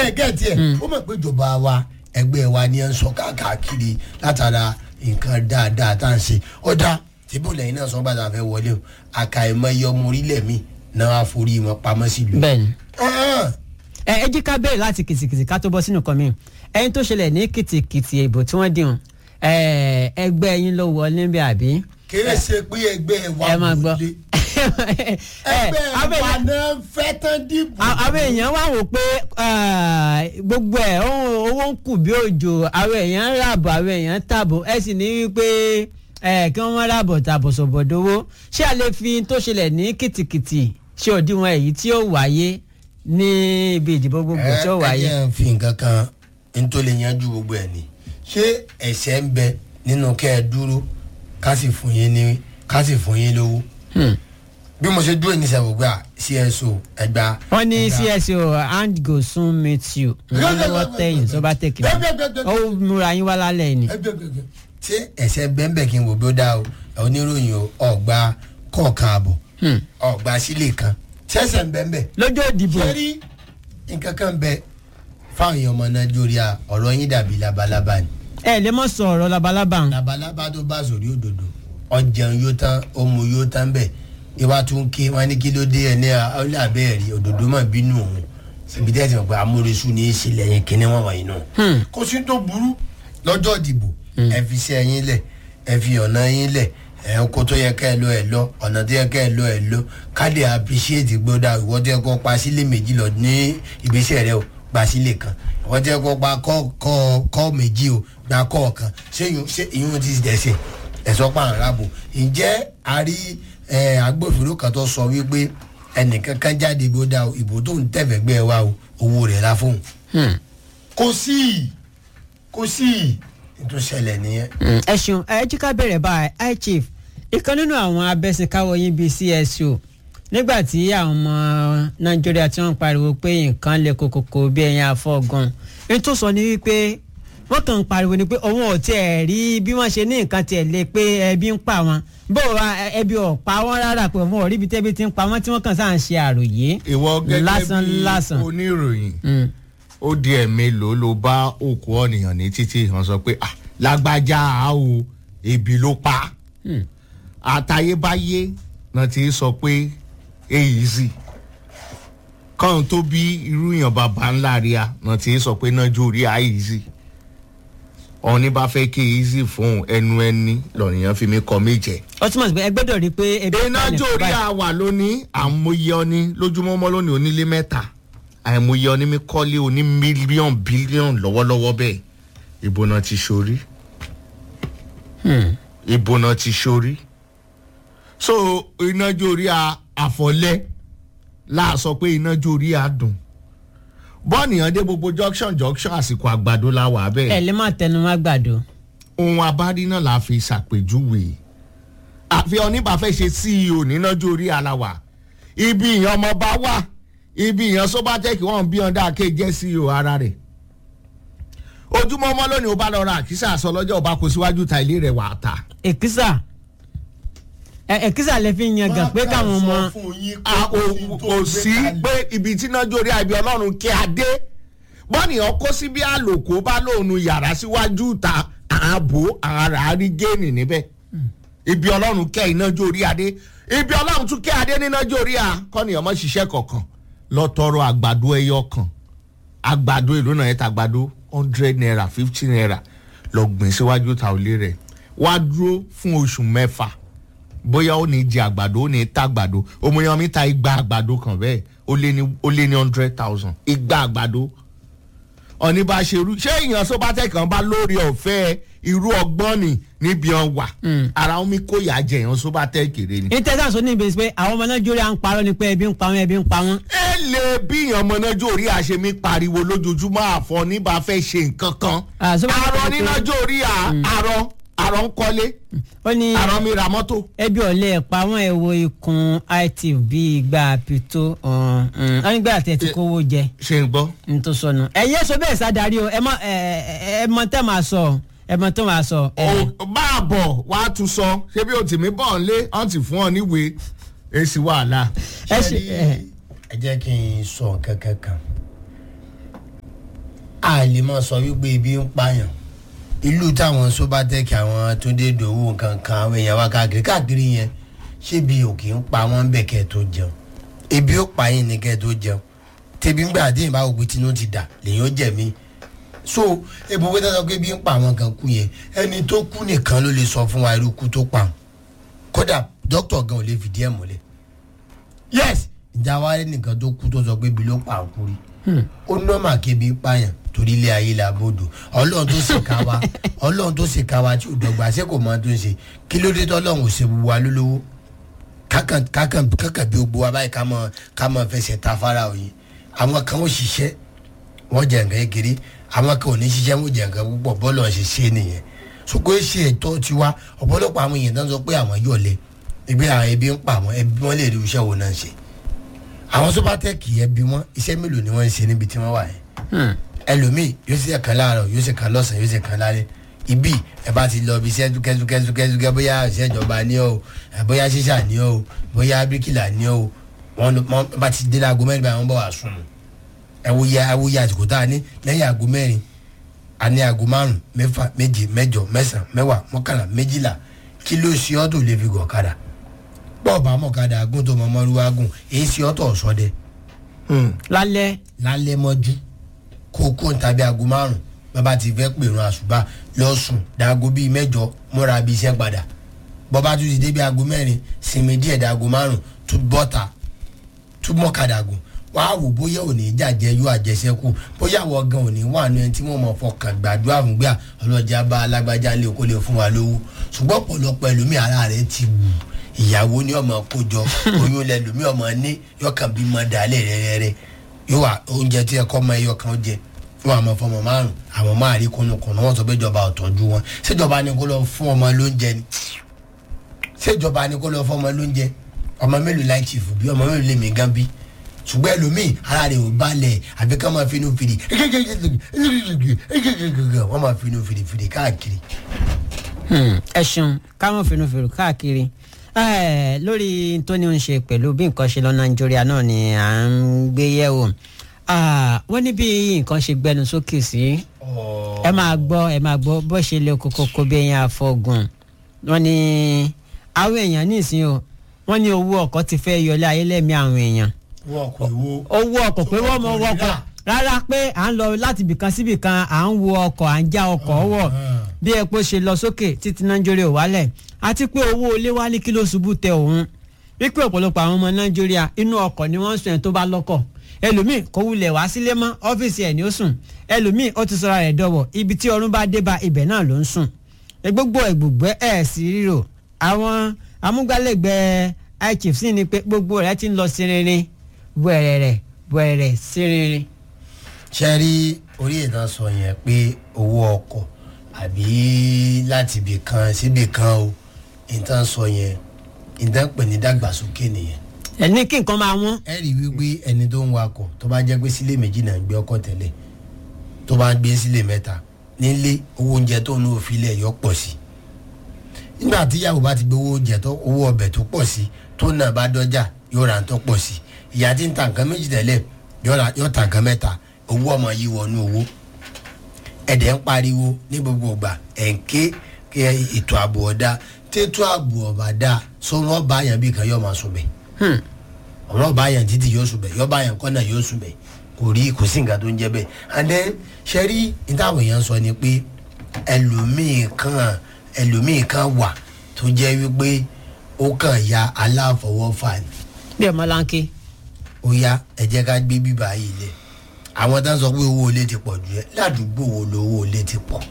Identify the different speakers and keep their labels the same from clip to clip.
Speaker 1: ẹ gẹ́ẹ̀tì ẹ̀ ó mọ̀ pé ìjọba wa ẹgbẹ́ wa ni ẹ ń sọ káàkiri látara nǹkan dáadáa tá à ń ṣe ọ̀dà tìbú lẹ́yìn náà sọ́n gbàdá fẹ́ wọlé o àkàìmọye ọmọ orílẹ̀ mi náà wá forí wọn pamọ́ sílùú.
Speaker 2: bẹ́ẹ̀ni
Speaker 1: Ah,
Speaker 2: ẹ ẹ jí ká bẹ̀rẹ̀ láti kìtìkìtì ká tó bọ́ sínú kan mi ẹni tó ṣẹlẹ̀ ní kìtìkìtì ìbò tí wọ́n dìhun ẹ ẹgbẹ́ yín ló wọlé bí àbí.
Speaker 1: kìí ṣe pé ẹgbẹ́ wa
Speaker 2: ẹ máa gbọ́.
Speaker 1: wọlé
Speaker 2: ẹ
Speaker 1: ẹgbẹ́
Speaker 2: abẹ́
Speaker 1: wa
Speaker 2: yẹn-
Speaker 1: náà fẹ́ tán dìbò.
Speaker 2: a- àwọn èèyàn wá wò pé ah, gbogbo ẹ̀ ohun- owó ń kù bí òjò àwọn èèyàn ń ràbọ̀ àwọn èèyàn ń tàbọ̀ ẹ sì ní wípé ẹ kí wọ́n má ràbọ̀ tàbọ̀ sọ̀bọ̀dowó ṣé a lè fi tó ṣẹlẹ̀ ní kìtìkìtì ṣe òdiwọ̀n èyí tí ó wáyé ní ibi ìdìbò gbogbo tí ó wáyé.
Speaker 1: ẹ ẹ fi nǹkan kan n tó lè yanjú gbogbo ẹ ni ṣé ẹ̀ṣẹ̀ ń bẹ nínú kẹ́ ẹ dúró ká sì fún yín ní ká sì fún yín lówó
Speaker 2: Hmm.
Speaker 1: bí mo ṣe dúró ní sẹ́wọ̀gbà cso ẹgbà.
Speaker 2: wọ́n ní
Speaker 1: ẹgbà-
Speaker 2: cso hand go soon meet you lọ́wọ́ tẹ̀yìn tó bá tẹ̀kì ó múra yín wá lálẹ́ ni.
Speaker 1: ẹgbẹgbẹgbẹ ṣé ẹ̀ṣẹ̀ bẹ́ẹ̀nbẹ́ẹ̀ kí n wò bí ó dá o oníròyìn o ọgbà kọ̀ọ̀kan àbọ̀
Speaker 2: Hmm.
Speaker 1: ọgbà sílẹ̀ kan ṣẹ̀ṣẹ̀ bẹ́ẹ̀nbẹ́ẹ̀
Speaker 2: lọ́jọ́ ìdìbò
Speaker 1: sẹ́rí nǹkan kan bẹ fáwọn èèyàn ọmọ nàìjíríà ọ̀rọ̀ yín dàbí labalábá ni
Speaker 2: ẹ lè mọ̀ sọ ọ̀rọ̀ labalábá ń.
Speaker 1: labalábá tó bá sòrí òdòdó ọjàun yóò tán ọmọ yóò tán bẹ ìwà tún ké wọn ní kí ló dé ẹ ní ọlẹ abẹ́ẹ̀rí òdòdó mọ̀ bínú òun síbi tẹ́sí mọ̀ pé amúresú ní í ṣẹlẹ̀ yẹn kíní wọn wọ̀nyí náà.
Speaker 2: Hmm.
Speaker 1: kò sí tó burú lọ́jọ́ ìdìbò ẹ fi iṣẹ́ yín lẹ̀ ẹ fi ọ̀nà yín lẹ̀ ẹ kó tó yẹ ká ẹ lọ ẹ lọ ọ̀nà tó yẹ ká ẹ lọ ẹ lọ káde appreciate gbọ́dọ̀ ìwọ tó yẹ kó pa sílé méjì lọ ní ìgbésẹ̀ rẹ o gba sílé kan ìwọ tó yẹ kó pa kọ́ kọ́ kọ́ méjì o gba kọ́ kan ṣé ìyún ṣé ìyún ti dẹ̀sẹ̀ ẹ̀sọ́ pa àrùn rábò ǹjẹ́ a rí ẹ, agbófinró kan tó sọ wípé ẹnìkan kan jáde gbọ́dọ̀ ìbò tó ń tẹ̀fẹ̀gbẹ́ wa o owó rẹ̀ la fóun
Speaker 2: Hmm.
Speaker 1: kò sí kò sí ètò ìṣẹ̀lẹ̀ nìyẹn.
Speaker 2: ẹ ṣeun ẹ jí ká bẹ̀rẹ̀ báyìí high chief ìkan nínú àwọn abẹ́sìnkáwọ́ yín bíi cso nígbà tí àwọn ọmọ nàìjíríà tí wọ́n ń pariwo pé nǹkan lè kokoko bí ẹyin afọ́gun ní tó sọ ní wípé wọ́n kàn ń pariwo ni pé òun ò tiẹ̀ rí bí wọ́n ṣe ní nǹkan tiẹ̀ lé pé ẹbí ń pa wọn bó wa ẹ- ẹbí ò pa wọ́n rárá pé òun ò rí ibi tẹ́bí ti ń pa wọ́n tí wọ́n kàn sáà ń ṣe àròyé
Speaker 3: ìwọ gẹ́gẹ́
Speaker 2: lásán
Speaker 3: bí
Speaker 2: lásán.
Speaker 3: oníròyìn
Speaker 2: Mm.
Speaker 3: ó di ẹ̀mí ló ló bá òkú ọ̀nìyàn ní títí hàn sọ pé ah lágbájá a o ebi ló pa
Speaker 2: Hmm.
Speaker 3: àtayébáyé náà ti sọ pé èyí sì kọ́n tó bí irú yàn bàbá ńlá rí a náà ti sọ pé náà jó rí a èyí sì ọ̀ní bá fẹ́ kí èyí sì fún ẹnu ẹni lọ́nìyàn fi mi kọ́ méjẹ
Speaker 2: ó túmọ̀ sí pé ẹ gbọ́dọ̀ rí i pé ebi ń
Speaker 3: iná
Speaker 2: pa nìkan
Speaker 3: jórí
Speaker 2: báyìí.
Speaker 3: àwà lónìí àmúyẹ ọní lójúmọ́mọ́ lónìí onílé mẹ́ta àìmúyẹ ọní mi kọ́lé oní mílíọ̀nù bílíọ̀nù lọ́wọ́lọ́wọ́ bẹ́ẹ̀ ìbò náà ti ṣorí
Speaker 2: Hmm.
Speaker 3: ìbò náà ti ṣorí so iná jórí à- àfọ̀lẹ́ láàsọ pé iná jórí àdùn bọ́ọ̀nìyàn dé gbogbo junction junction àsìkò àgbàdo la wà bẹ́ẹ̀
Speaker 2: ẹ lè má tẹnu má gbàdo.
Speaker 3: ohun abárí náà la fi ṣàpèjúwe àfi oníbàfẹ́ ṣe ceo nínájú orí aláwà ibi ìyẹn ọmọọba wà ibi ìyẹn sobatec wọn bí ọ̀dà ké jẹ́ ceo ara rẹ̀ ojúmọ́ ọmọ lónìí ó bá lọ ra àkísà aṣọ lọ́jọ́ ọba kò síwájú ta ilé rẹ̀ wà á ta
Speaker 2: èkìsà ẹ èkìsà lè fi yan gàn pé káwọn ọmọ
Speaker 3: a ò kò sí pé ibi tí náà jórí àbí ọlọ́run kí a dé bọ́nìyàn kó sí bí àlòkó bá lóun yàrá síwájú ta ààbò ara rí géènì níbẹ̀ ibi ọlọ́run kẹ́ iná jórí adé ibi ọlọ́run tún kẹ́ adé níná jórí a kọ́nìyàn mọ́ ṣiṣẹ́ kọ̀ọ̀kan lọ tọrọ àgbàdo ẹyọ kan àgbàdo èlò náà yẹn ta àgbàdo hundred naira fifty naira lọ gbìn síwájú ta òlé rẹ̀ wá dúró fún oṣù mẹ́fà bóyá ó ní jẹ àgbàdo ó ní ta àgbàdo òmùyàn mi ta igba àgbàdo kan bẹ́ẹ̀ ó lé ní ó lé ní hundred thousand igba àgbàdo ọ̀ní bá ṣe irú ṣé èèyàn sọ́bátẹ́ kan bá lórí ọ̀fẹ́ irú ọgbọ́n ni níbi ọ̀n wà ara omi kó yà jẹ èèyàn sọ́bátẹ́ kéré ni.
Speaker 2: intanet sọ ní ìbéèrè pé àwọn ọmọ náà jórí à ń parọ́ ni pé ebi ń pa wọn ebi ń pa wọn.
Speaker 3: ẹ lè bí èèyàn ọmọ náà jórí àṣemí pariwo lójoojúmọ́ àfọ níbà fẹ́ ṣe nǹkan kan
Speaker 2: Ah, Sọ́bátẹ́
Speaker 3: àrọ
Speaker 2: pé-
Speaker 3: níná jórí àrọ àrọ ń kọ́lé
Speaker 2: ó ní
Speaker 3: àrọ mi ra mọ́tò.
Speaker 2: ebi ọ̀lẹ́ pa wọ́n ẹ̀ wo ikùn itv bíi igba pito wọ́n nígbà tẹ̀ ti kówó jẹ
Speaker 3: ṣe ń gbọ́.
Speaker 2: n tó sọnù. ẹ̀yin èso bẹ́ẹ̀ sádàrí o ẹ mọ ẹ ẹ mọ tẹ́ máa sọ ẹ mọ tó máa sọ. ẹ,
Speaker 3: o bá a bọ̀ wá tún sọ ṣé bí o tì mí bọ̀ ń lé ọ̀n ti fún ọ níwèé èsì wàhálà.
Speaker 2: ẹ ṣe
Speaker 1: ṣe
Speaker 2: ẹ
Speaker 1: ẹ jẹ́ kí n sọ nǹkan kankan a lè máa sọ wípé ibi ń pààyàn ìlú táwọn sóbátẹ́kì àwọn túndé dòwò nǹkan kan àwọn èèyàn wá káàkiri káàkiri yẹn ṣé bí òkè ń pa wọ́n bẹ̀ kẹ́ ẹ tó jẹun ebi ó pa yín ní kẹ́ ẹ tó jẹun tẹbi ńgbà àdéhùn bá òpin tinú ti dà lèyìn ó jẹ̀mí so ebi owó tẹ́tọ́ pé bí ń pa àwọn kan kú yẹn ẹni tó kú nìkan ló lè sọ fún wa irú kú tó pa wọn kódà dókítà gan ò lè fìdí ẹ̀ múlẹ̀ yes ìjà wa rẹ nìkan tó kú tó sọ pé ibi ló pa àkú rí ó nọ́mà kébi pààyàn torí ilé ayé la bòdò ọlọ́run tó sì ká wa ọlọ́run tó sì ká wa tí ò dọ̀gba ṣé kò mọ tó ń ṣe kí ló dé tọ́lọ́run ò ṣe gbogbo wa lólówó kákan kákan kákan bí gbogbo wa báyìí ká mọ ká mọ fẹsẹ̀ ta fara òye àwọn kan ó ṣiṣẹ́ wọ́n jẹ nǹkan kékeré àwọn kan ò ní ṣiṣẹ́ wọ́n jẹ nǹkan púpọ̀ bọ́ọ̀lù ọ̀ṣẹ̀ ṣe nìyẹn ṣùgbọ́n ṣe ẹ̀tọ́ tiwa ọ̀pọ̀lọpọ̀ àwọn èèyàn tó ń sọ pé àwọn yọ̀lẹ̀ ẹgbẹ́ àwọn ẹbí ń pa àwọn ẹbí wọn lè rí iṣẹ́ wo náà ṣe àwọn sọ́pàtẹ́kì ẹbí wọn iṣẹ́ mélòó ni wọ́n ń ṣe níbi tí wọ́n wà yẹn ẹlòmíì yóò ṣe kan láàárọ̀ yóò ṣe kan lọ́sàn yóò ṣe kan lálẹ́ ibi ẹ bá ti lọ ibi iṣẹ́ dúkẹ́dúkẹ́dúkẹ́ bóyá iṣẹ́ ìjọba ní o bóyá ṣíṣà ní o bóyá bíríkìlà ní o wọ́n bá ti dé láago mẹ́rin báyìí wọ́n bọ̀ wá sùn ẹ wo ya ẹ wo ya àsìkò tá a ní lẹ́yìn aago mẹ́rin a ní aago márùn mẹ́fà méje mẹ́jọ mẹ́sàn mẹ́wàá mọ́kànlá méjìlá kí ló ṣe ọ́ tó lè fi gọ̀ kadà bọ́ọ̀ bá mọ̀kadà gún tó mọ̀mọ́ ru agùn èyí ṣe ọ́ tó ọ̀ṣọ́dẹ
Speaker 2: lálẹ́
Speaker 1: lálẹ́ mọ́jú kó kó ń tàbí aago márùn bàbá ti fẹ́ pèrún àṣùbà lọ́sùn dàgó bíi mẹ́jọ múra bíi iṣẹ́ padà bọ́bá tún ti dé bíi aago mẹ́rin sinmi díẹ̀ dàgó márùn tún bọ́ta tún mọ́kadà gùn wàá wò bóyá òní jàjẹ yóò àjẹsẹ́kù bóyá àwọn gan òní wà ní ẹni tí wọ́n mọ̀ fọkàn gbàdúrà fún gbà ọlọ́jà bá alágbájá lè kó lè fún wa lówó ṣùgbọ́n ọ̀pọ̀lọpọ̀ ẹlòmíì ara rẹ̀ ti wù ìyàwó ní ọmọ kójọ oyún lẹlòmíì ọmọ ní yọkàn bímọ dálẹ̀ rẹ́rẹ́rẹ́ yóò wà oúnjẹ tí ẹ kọ́ ọmọ ẹyọ kan jẹ wọn àmọ́ fọmọ márùn àwọn máa rí kùnùkùnù wọn sọ pé ìjọba ọ̀tọ́jú wọn ṣèjọba ni kó lọ fún ọmọ lóúnjẹ ni ṣèjọba ni kó lọ fún ọmọ lóúnjẹ ọmọ mélòó láì tì fún bí ọmọ mélòó lè mí gan bí ṣùgbọ́n ẹlòmíì ara rẹ̀ ò balẹ̀ àbí ká máa finú fìdí wọ́n máa finú fìdí fìdí káàkiri.
Speaker 2: ẹ ṣeun káwọn fìnnúfìnnú káàkiri lórí tó ní ń ṣe pẹ̀lú bí nǹkan ṣe lọ nàìjíríà náà ni à ń gbé yẹ̀wò wọ́n ní bí nǹkan ṣe gbẹnu sókè sí ẹ máa gbọ́ ẹ máa gbọ́ bó ṣe lé kókó bí ẹyin àfọ̀gùn wọ́n ní àwọn èèyàn nísìnyí o wọ́n ní owó ọkọ̀ ti fẹ́ yọlé ayé lẹ́mí àwọn èèyàn owó ọkọ̀ pé wọ́n mọ wọkọ̀ rárá pé à ń lọ láti ibìkan síbìkan à ń wo ọkọ̀ à ń já ọkọ̀ wọ̀ bí epo ṣe lọ sókè títí nàìjíríà ò wálẹ̀ àti pé owó ilé wálé kí ló ṣubú tẹ òun wípé ọ̀pọ̀lọpọ̀ àwọn ọmọ nàìjíríà inú ọkọ̀ ni wọ́n ń sùn ẹ̀ tó bá lọ́kọ̀ ẹlòmíì kò wulẹ̀ wá sílé mọ́ ọ́fíìsì ẹ̀ ni ó sùn ẹlòmíì ó ti sọra rẹ̀ dọ̀wọ̀ ibi tí ọrùn bá dé bá ibẹ̀ náà ló ń sùn gbogbo ẹ̀gbùgbẹ́ ẹ̀ sí ríro àwọn amúgbálẹ́gbẹ̀ẹ́ ichief sì ni pé gbogbo rẹ̀ ti ń lọ sí rinrin wẹ̀rẹ̀rẹ̀ wẹ̀rẹ̀ sí rinrin.
Speaker 1: ṣe rí orí ìtàn sọ yẹn pé owó ọkọ̀ àbí láti ibì kan síbì kan o ìtàn sọ yẹn ìtàn pè ní dàgbàsókè nìyẹn
Speaker 2: ẹ ní kí nǹkan máa wọ́n.
Speaker 1: ẹ rí i wípé ẹni tó ń wakọ̀ tó bá jẹ́ pé sílé méjì náà ń gbé ọkọ̀ tẹ́lẹ̀ tó bá ń gbé sílé mẹ́ta nílé owó oúnjẹ tó ń òfin lẹ̀ yọ pọ̀ sí i nígbà tí ìyàwó bá ti gbé owó oúnjẹ tó owó ọbẹ̀ tó pọ̀ sí tó náà bá dọ́jà yóò ra tó pọ̀ sí ìyá tí ń ta nǹkan méjì tẹ́lẹ̀ yóò ta nǹkan mẹ́ta owó ọmọ yìí wọnú owó ẹ̀dẹ̀ ń pariwo ní gbogbo ìgbà ẹ̀ ń ké ètò ààbò ọ̀dà tètò ààbò ọ̀bà dà sọ́wọ́n bá yàn bí kan yóò máa sùn bẹ́ẹ̀ ọ̀rọ̀ bá yàn títí yóò sùn bẹ́ẹ̀ yọ bá yàn kọ́nà yóò sùn bẹ́ẹ̀ kò rí kò sí nǹkan tó ń jẹ́ bẹ́ẹ̀ and then ṣe rí ìtàwọn èèyàn sọ ni pé ẹlòmíì kan ẹlòmíì kan wà tó jẹ́ wípé ó kàn ya aláfọwọ́fà ni
Speaker 2: bí ọmọ láńké.
Speaker 1: ó yá ẹ jẹ́ ká gbé bíbá yìí lẹ̀ àwọn tá ń sọ pé owó ilé ti pọ̀ jù ẹ́ ládùúgbò wo lówó ilé ti pọ̀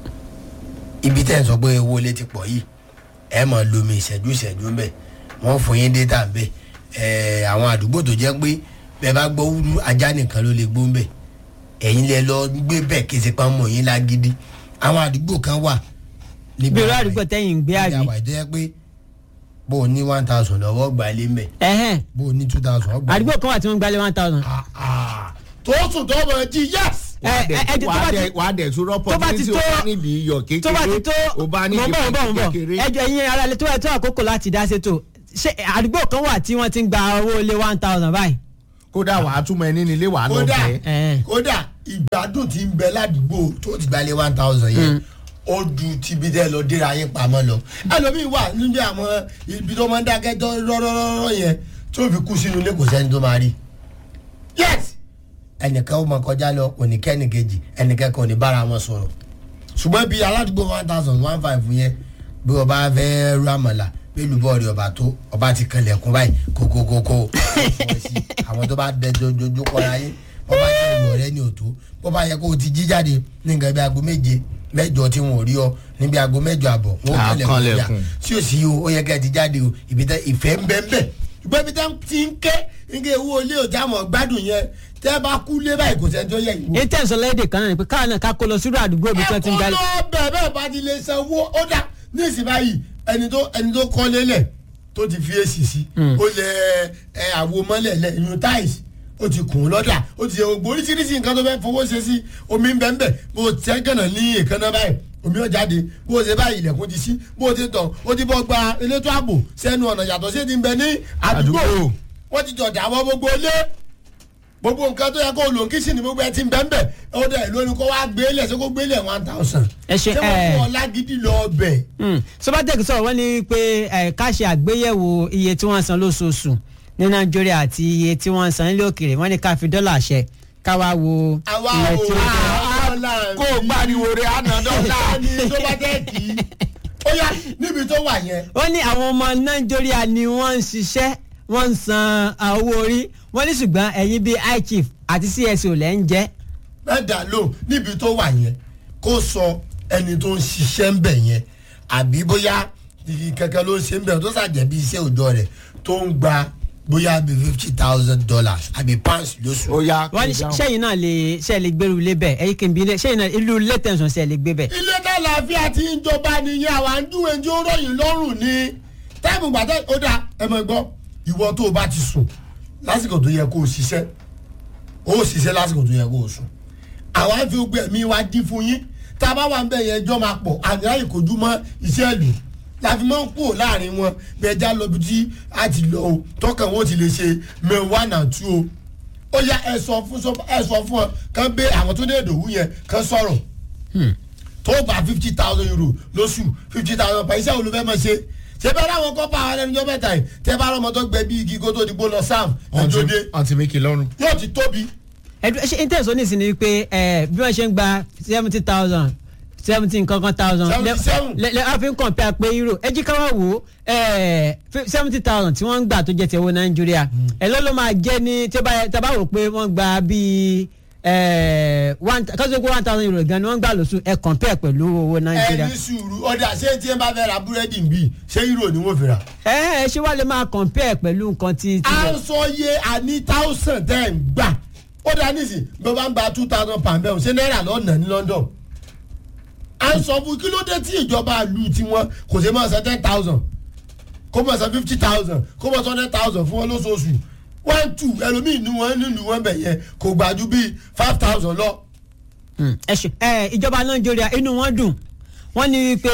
Speaker 1: ibi tẹ́ ń sọ pé owó ilé ti pọ̀ yìí ẹ máa lomi ìṣẹ́jú ìṣẹ́jú ń bẹ̀ wọ́n fún yín data ń bẹ̀ ẹ̀ àwọn àdúgbò tó jẹ́ pé bẹ́ẹ̀ bá gbọ́ wúrú ajá nìkan ló lè gbó ń bẹ̀ ẹ̀yin lẹ lọ gbé bẹ́ẹ̀ kí ṣe pa mọ̀ yín lágídí àwọn àdúgbò kan wà
Speaker 2: bí irú àdúgbò tẹ́yìn ń gbé àbí.
Speaker 1: ìyá wa ìdẹ́yẹ pé bó o ní one thousand lọ́wọ́ gbà lé mbẹ̀
Speaker 2: ẹ̀hẹ́n
Speaker 1: bó o ní two thousand ọgbà.
Speaker 2: àdúgbò kan wà tí wọ́n gbalẹ̀ one thousand.
Speaker 1: tó sùn tó mọ̀ jí yẹ́s.
Speaker 2: ẹ ẹ ẹ tó bá ti
Speaker 3: wà á dẹ̀ sọ̀rọ̀
Speaker 2: tó bá ti
Speaker 3: opportunity
Speaker 2: tó
Speaker 3: o bá nídìí iyọ̀ kékeré
Speaker 2: tó bá ti tó
Speaker 3: o bá
Speaker 2: mọ̀
Speaker 3: nídìí
Speaker 2: bọ̀ mọ̀ bọ̀
Speaker 3: kékeré.
Speaker 2: ẹjọ́ ìyẹn ara lè tó ẹ̀ tó àkókò láti dá sétò ṣé àdúgbò kan wà tí wọ́n ti ń gba owó lé one thousand báyìí.
Speaker 3: kódà wà á túmọ̀ ẹni nílé wà á lọ
Speaker 1: kódà
Speaker 3: bẹ́ẹ̀.
Speaker 2: Ẹ̀hẹ́n.
Speaker 1: kódà ìgbádùn tí ń bẹ ládùúgbò tó ti gbalẹ̀ one thousand yẹn ó ju tibí tẹ lọ déra yín pamọ́ lọ ẹlòmíì wà níbi àwọn ibi tó máa ń dákẹ́ tó rọ́rọ́rọ́ yẹn tó fi kú sínú ilé kò sẹ́ni tó máa rí yes ẹnìkan ó máa kọjá lọ oníkẹ́ni kejì ẹnìkan kan ò ní bára wọn sọ̀rọ̀ ṣùgbọ́n bí aládùúgbò one thousand one five yẹn bí o bá fẹ́ rú àmàlà bí olùbọ̀ rẹ̀ ọba tó ọba ti kanlẹ̀kùn báyìí kókókókó àwọn tó bá dẹ dojú kọra yín ọba jẹ́ ìwọ̀ rẹ ní òtó bó bá yẹ kó o ti jí jáde ní nǹkan bí aago méje mẹ́jọ tí wọn ò rí ọ níbi aago mẹ́jọ àbọ̀ wọn ò
Speaker 3: Ah,
Speaker 1: kanlẹ̀kùn yà
Speaker 3: kanlẹ̀kùn.
Speaker 1: tí o sì o ó yẹ kẹ́ ẹ ti jáde o ibi tẹ ìfẹ́ ń bẹ́ ń bẹ́ ṣùgbọ́n ibi tẹ ti ń ké nígbà ewu olé òjá mọ̀ gbádùn yẹn tẹ́ bá kú lé báyìí kò sẹ́ni tó yẹ ìwọ
Speaker 2: intanet sọlẹ́dẹ̀ kan náà ni pé káwọn náà ká kó lọ sírú àdúgbò ibi tí wọ́n ti ń
Speaker 1: ẹ̀kọ́
Speaker 2: gbálẹ̀.
Speaker 1: lọ bẹ̀rẹ̀ bá ti lè sanwó ó dá ní ìsìn báyìí ẹni tó ẹni tó kọ́ lélẹ̀ tó ti fi èsì sí ó lẹ ẹ àwo mọ́lẹ̀ lẹ ìyún táìsì ó ti kùn ún lọ́dà ó ti ṣe gbogbo oríṣiríṣi nǹkan tó fẹ́ fowó ṣe sí omi ń bẹ́ ń bẹ́ bó o tẹ́ gànà ní èkánná báyìí omi ó jáde bó o ṣe báyìí ilẹ̀kùn ti ṣí bó o ti tọ̀ ó ti bọ́ gba elétò ààbò sẹ́nu ọ̀nà yàtọ̀ sí ti ń bẹ ní àdúgbò
Speaker 3: Àdúgbò.
Speaker 1: wọ́n ti jọ̀dá àwọn gbogbo ilé gbogbo nǹkan tó yẹ kó lò ń kí sí ni gbogbo ẹ ti ń bẹ́ ń bẹ́ ó dẹ̀ lórí kó wá gbélé ṣé kó gbélé one thousand.
Speaker 2: Ẹ ṣe,
Speaker 1: ṣé wọ́n
Speaker 2: ẹ.
Speaker 1: fún ọ lágídí lọ bẹ̀.
Speaker 2: sọbatec sọ̀rọ̀ wọ́n ní pé ẹ̀, ká ṣe àgbéyẹ̀wò iye tí wọ́n san lóṣooṣù ní nàìjíríà àti iye tí wọ́n san nílé òkèèrè wọ́n ní ká fi dọ́là ṣẹ ká wá wo
Speaker 1: àwa
Speaker 2: iye
Speaker 1: ò
Speaker 2: tí ó jẹ́.
Speaker 1: dọ́là
Speaker 3: kó o gbariwo rẹ àná dọ́là.
Speaker 1: ní tó bá jẹ́ kí ó yá níbi tó wà yẹn.
Speaker 2: wọ́n ní àwọn ọmọ nàìjíríà ni wọ́n ń ṣiṣẹ́ wọ́n ń san ah, owó orí wọ́n ní ṣùgbọ́n ẹ̀yin bíi ichief àti cso lẹ́ ń jẹ́
Speaker 1: mẹ́ta lò níbi tó wà yẹn kó sọ ẹni tó ń ṣiṣẹ́ ń bẹ̀ yẹn àbí bóyá igi kankan ló ń ṣe ń bẹ̀ tó ṣàjẹ́ bí iṣẹ́ òòjọ́ rẹ̀ tó ń gba bóyá bí fifty thousand dollars àbí pounds lóṣù.
Speaker 3: ó yá
Speaker 2: wọ́n ní sẹ́yìn náà lè ṣe lè gbèrú ilé bẹ́ẹ̀ ẹ̀yin kì í bí ilé sẹ́yìn náà ìlú lẹ́tẹ̀sán ṣe lè gbé bẹ́ẹ̀.
Speaker 1: ilé tàlàfíà tí ń jọba nìyẹn àwa ń dúwèé tí ó ròyìn lọ́rùn ni táìmù gbàtẹ́ ó dà ẹ mọ̀ gbọ́ ìwọ tó o bá ti sùn lásìkò tó yẹ kó o ṣiṣẹ́ o ó ṣiṣẹ́ lásìkò tó yẹ kó o sùn àwa ń fi gbé ẹ̀mí wa dín fún yín tá a bá wà ń bẹ̀ yẹn ẹjọ́ máa pọ̀ àgbà ìkojú mọ́ iṣẹ́ ìlú láti máa ń kúrò láàrin wọn bẹ́ẹ̀ já lọ bí tí a ti lọ o tọkàn wọn ti lè ṣe mẹ́wàá náà tú o ó yá ẹ sọ fún ẹ sọ fún ọ kán bẹ àwọn tó dé ìdòwú yẹn kán sọ̀rọ̀ tó gba fifty thousand euro lóṣù fifty thousand pa iṣẹ́ olùfẹ́ mọ̀ ṣe ṣé bẹ́ẹ̀ láwọn kọ́ pa àwọn ẹnìjọ́ mẹ́ta yìí tẹ́ bá rọmọ tó gbẹ bí igi kó tó di gbó lọ sam ẹjọ́ dé
Speaker 3: ọtí mi kì í lọ́rùn.
Speaker 1: yóò ti tóbi.
Speaker 2: ẹdun ṣe intanet ní ìsinmi pé ẹ bí wọ́n ṣe ń gba seventy thousand seventy nǹkankan thousand
Speaker 1: Seventy seven.
Speaker 2: lẹ lẹ a fi ń compare pé euro ẹ jí ká wá wò ó seventy thousand tí wọ́n ń gbà tó jẹ́ ti owó nàìjíríà ẹ ló ló máa jẹ́ ní tí ó bá yẹ- tá a bá wò pé wọ́n gba bíi ẹ, one kásìkò pé one thousand euro gan ni wọ́n gbà lóṣù ẹ compare pẹ̀lú owó nàìjíríà.
Speaker 1: ẹni sùúrù ọ̀dà ṣé tí ẹ bá fẹ́ ra búrẹ́dì bíi ṣé euro ni wọ́n fi rà.
Speaker 2: ẹ ẹ ṣé wàá lè máa compare pẹ̀lú nǹkan tí. tí
Speaker 1: à ń sọ iye àní thousand tẹ́ ń gbà ó dá nísìn bí wọ́n bá ń gba two thousand pound bẹ́ẹ̀ ṣé náírà lọ́nà ní London. à ń sọ fún kí ló dé tí ìjọba lu tiwọn kò ṣe máa san ten thousand kó máa san fifty thousand kó máa san ten thousand fún wọn lóṣooṣù one two ẹlòmíì ní wọn nílùú wọn bẹ̀ yẹn kò gbà ju bíi five thousand lọ.
Speaker 2: Mm, ẹ ṣe ẹ ìjọba nàìjíríà inú wọn dùn wọn ní wípé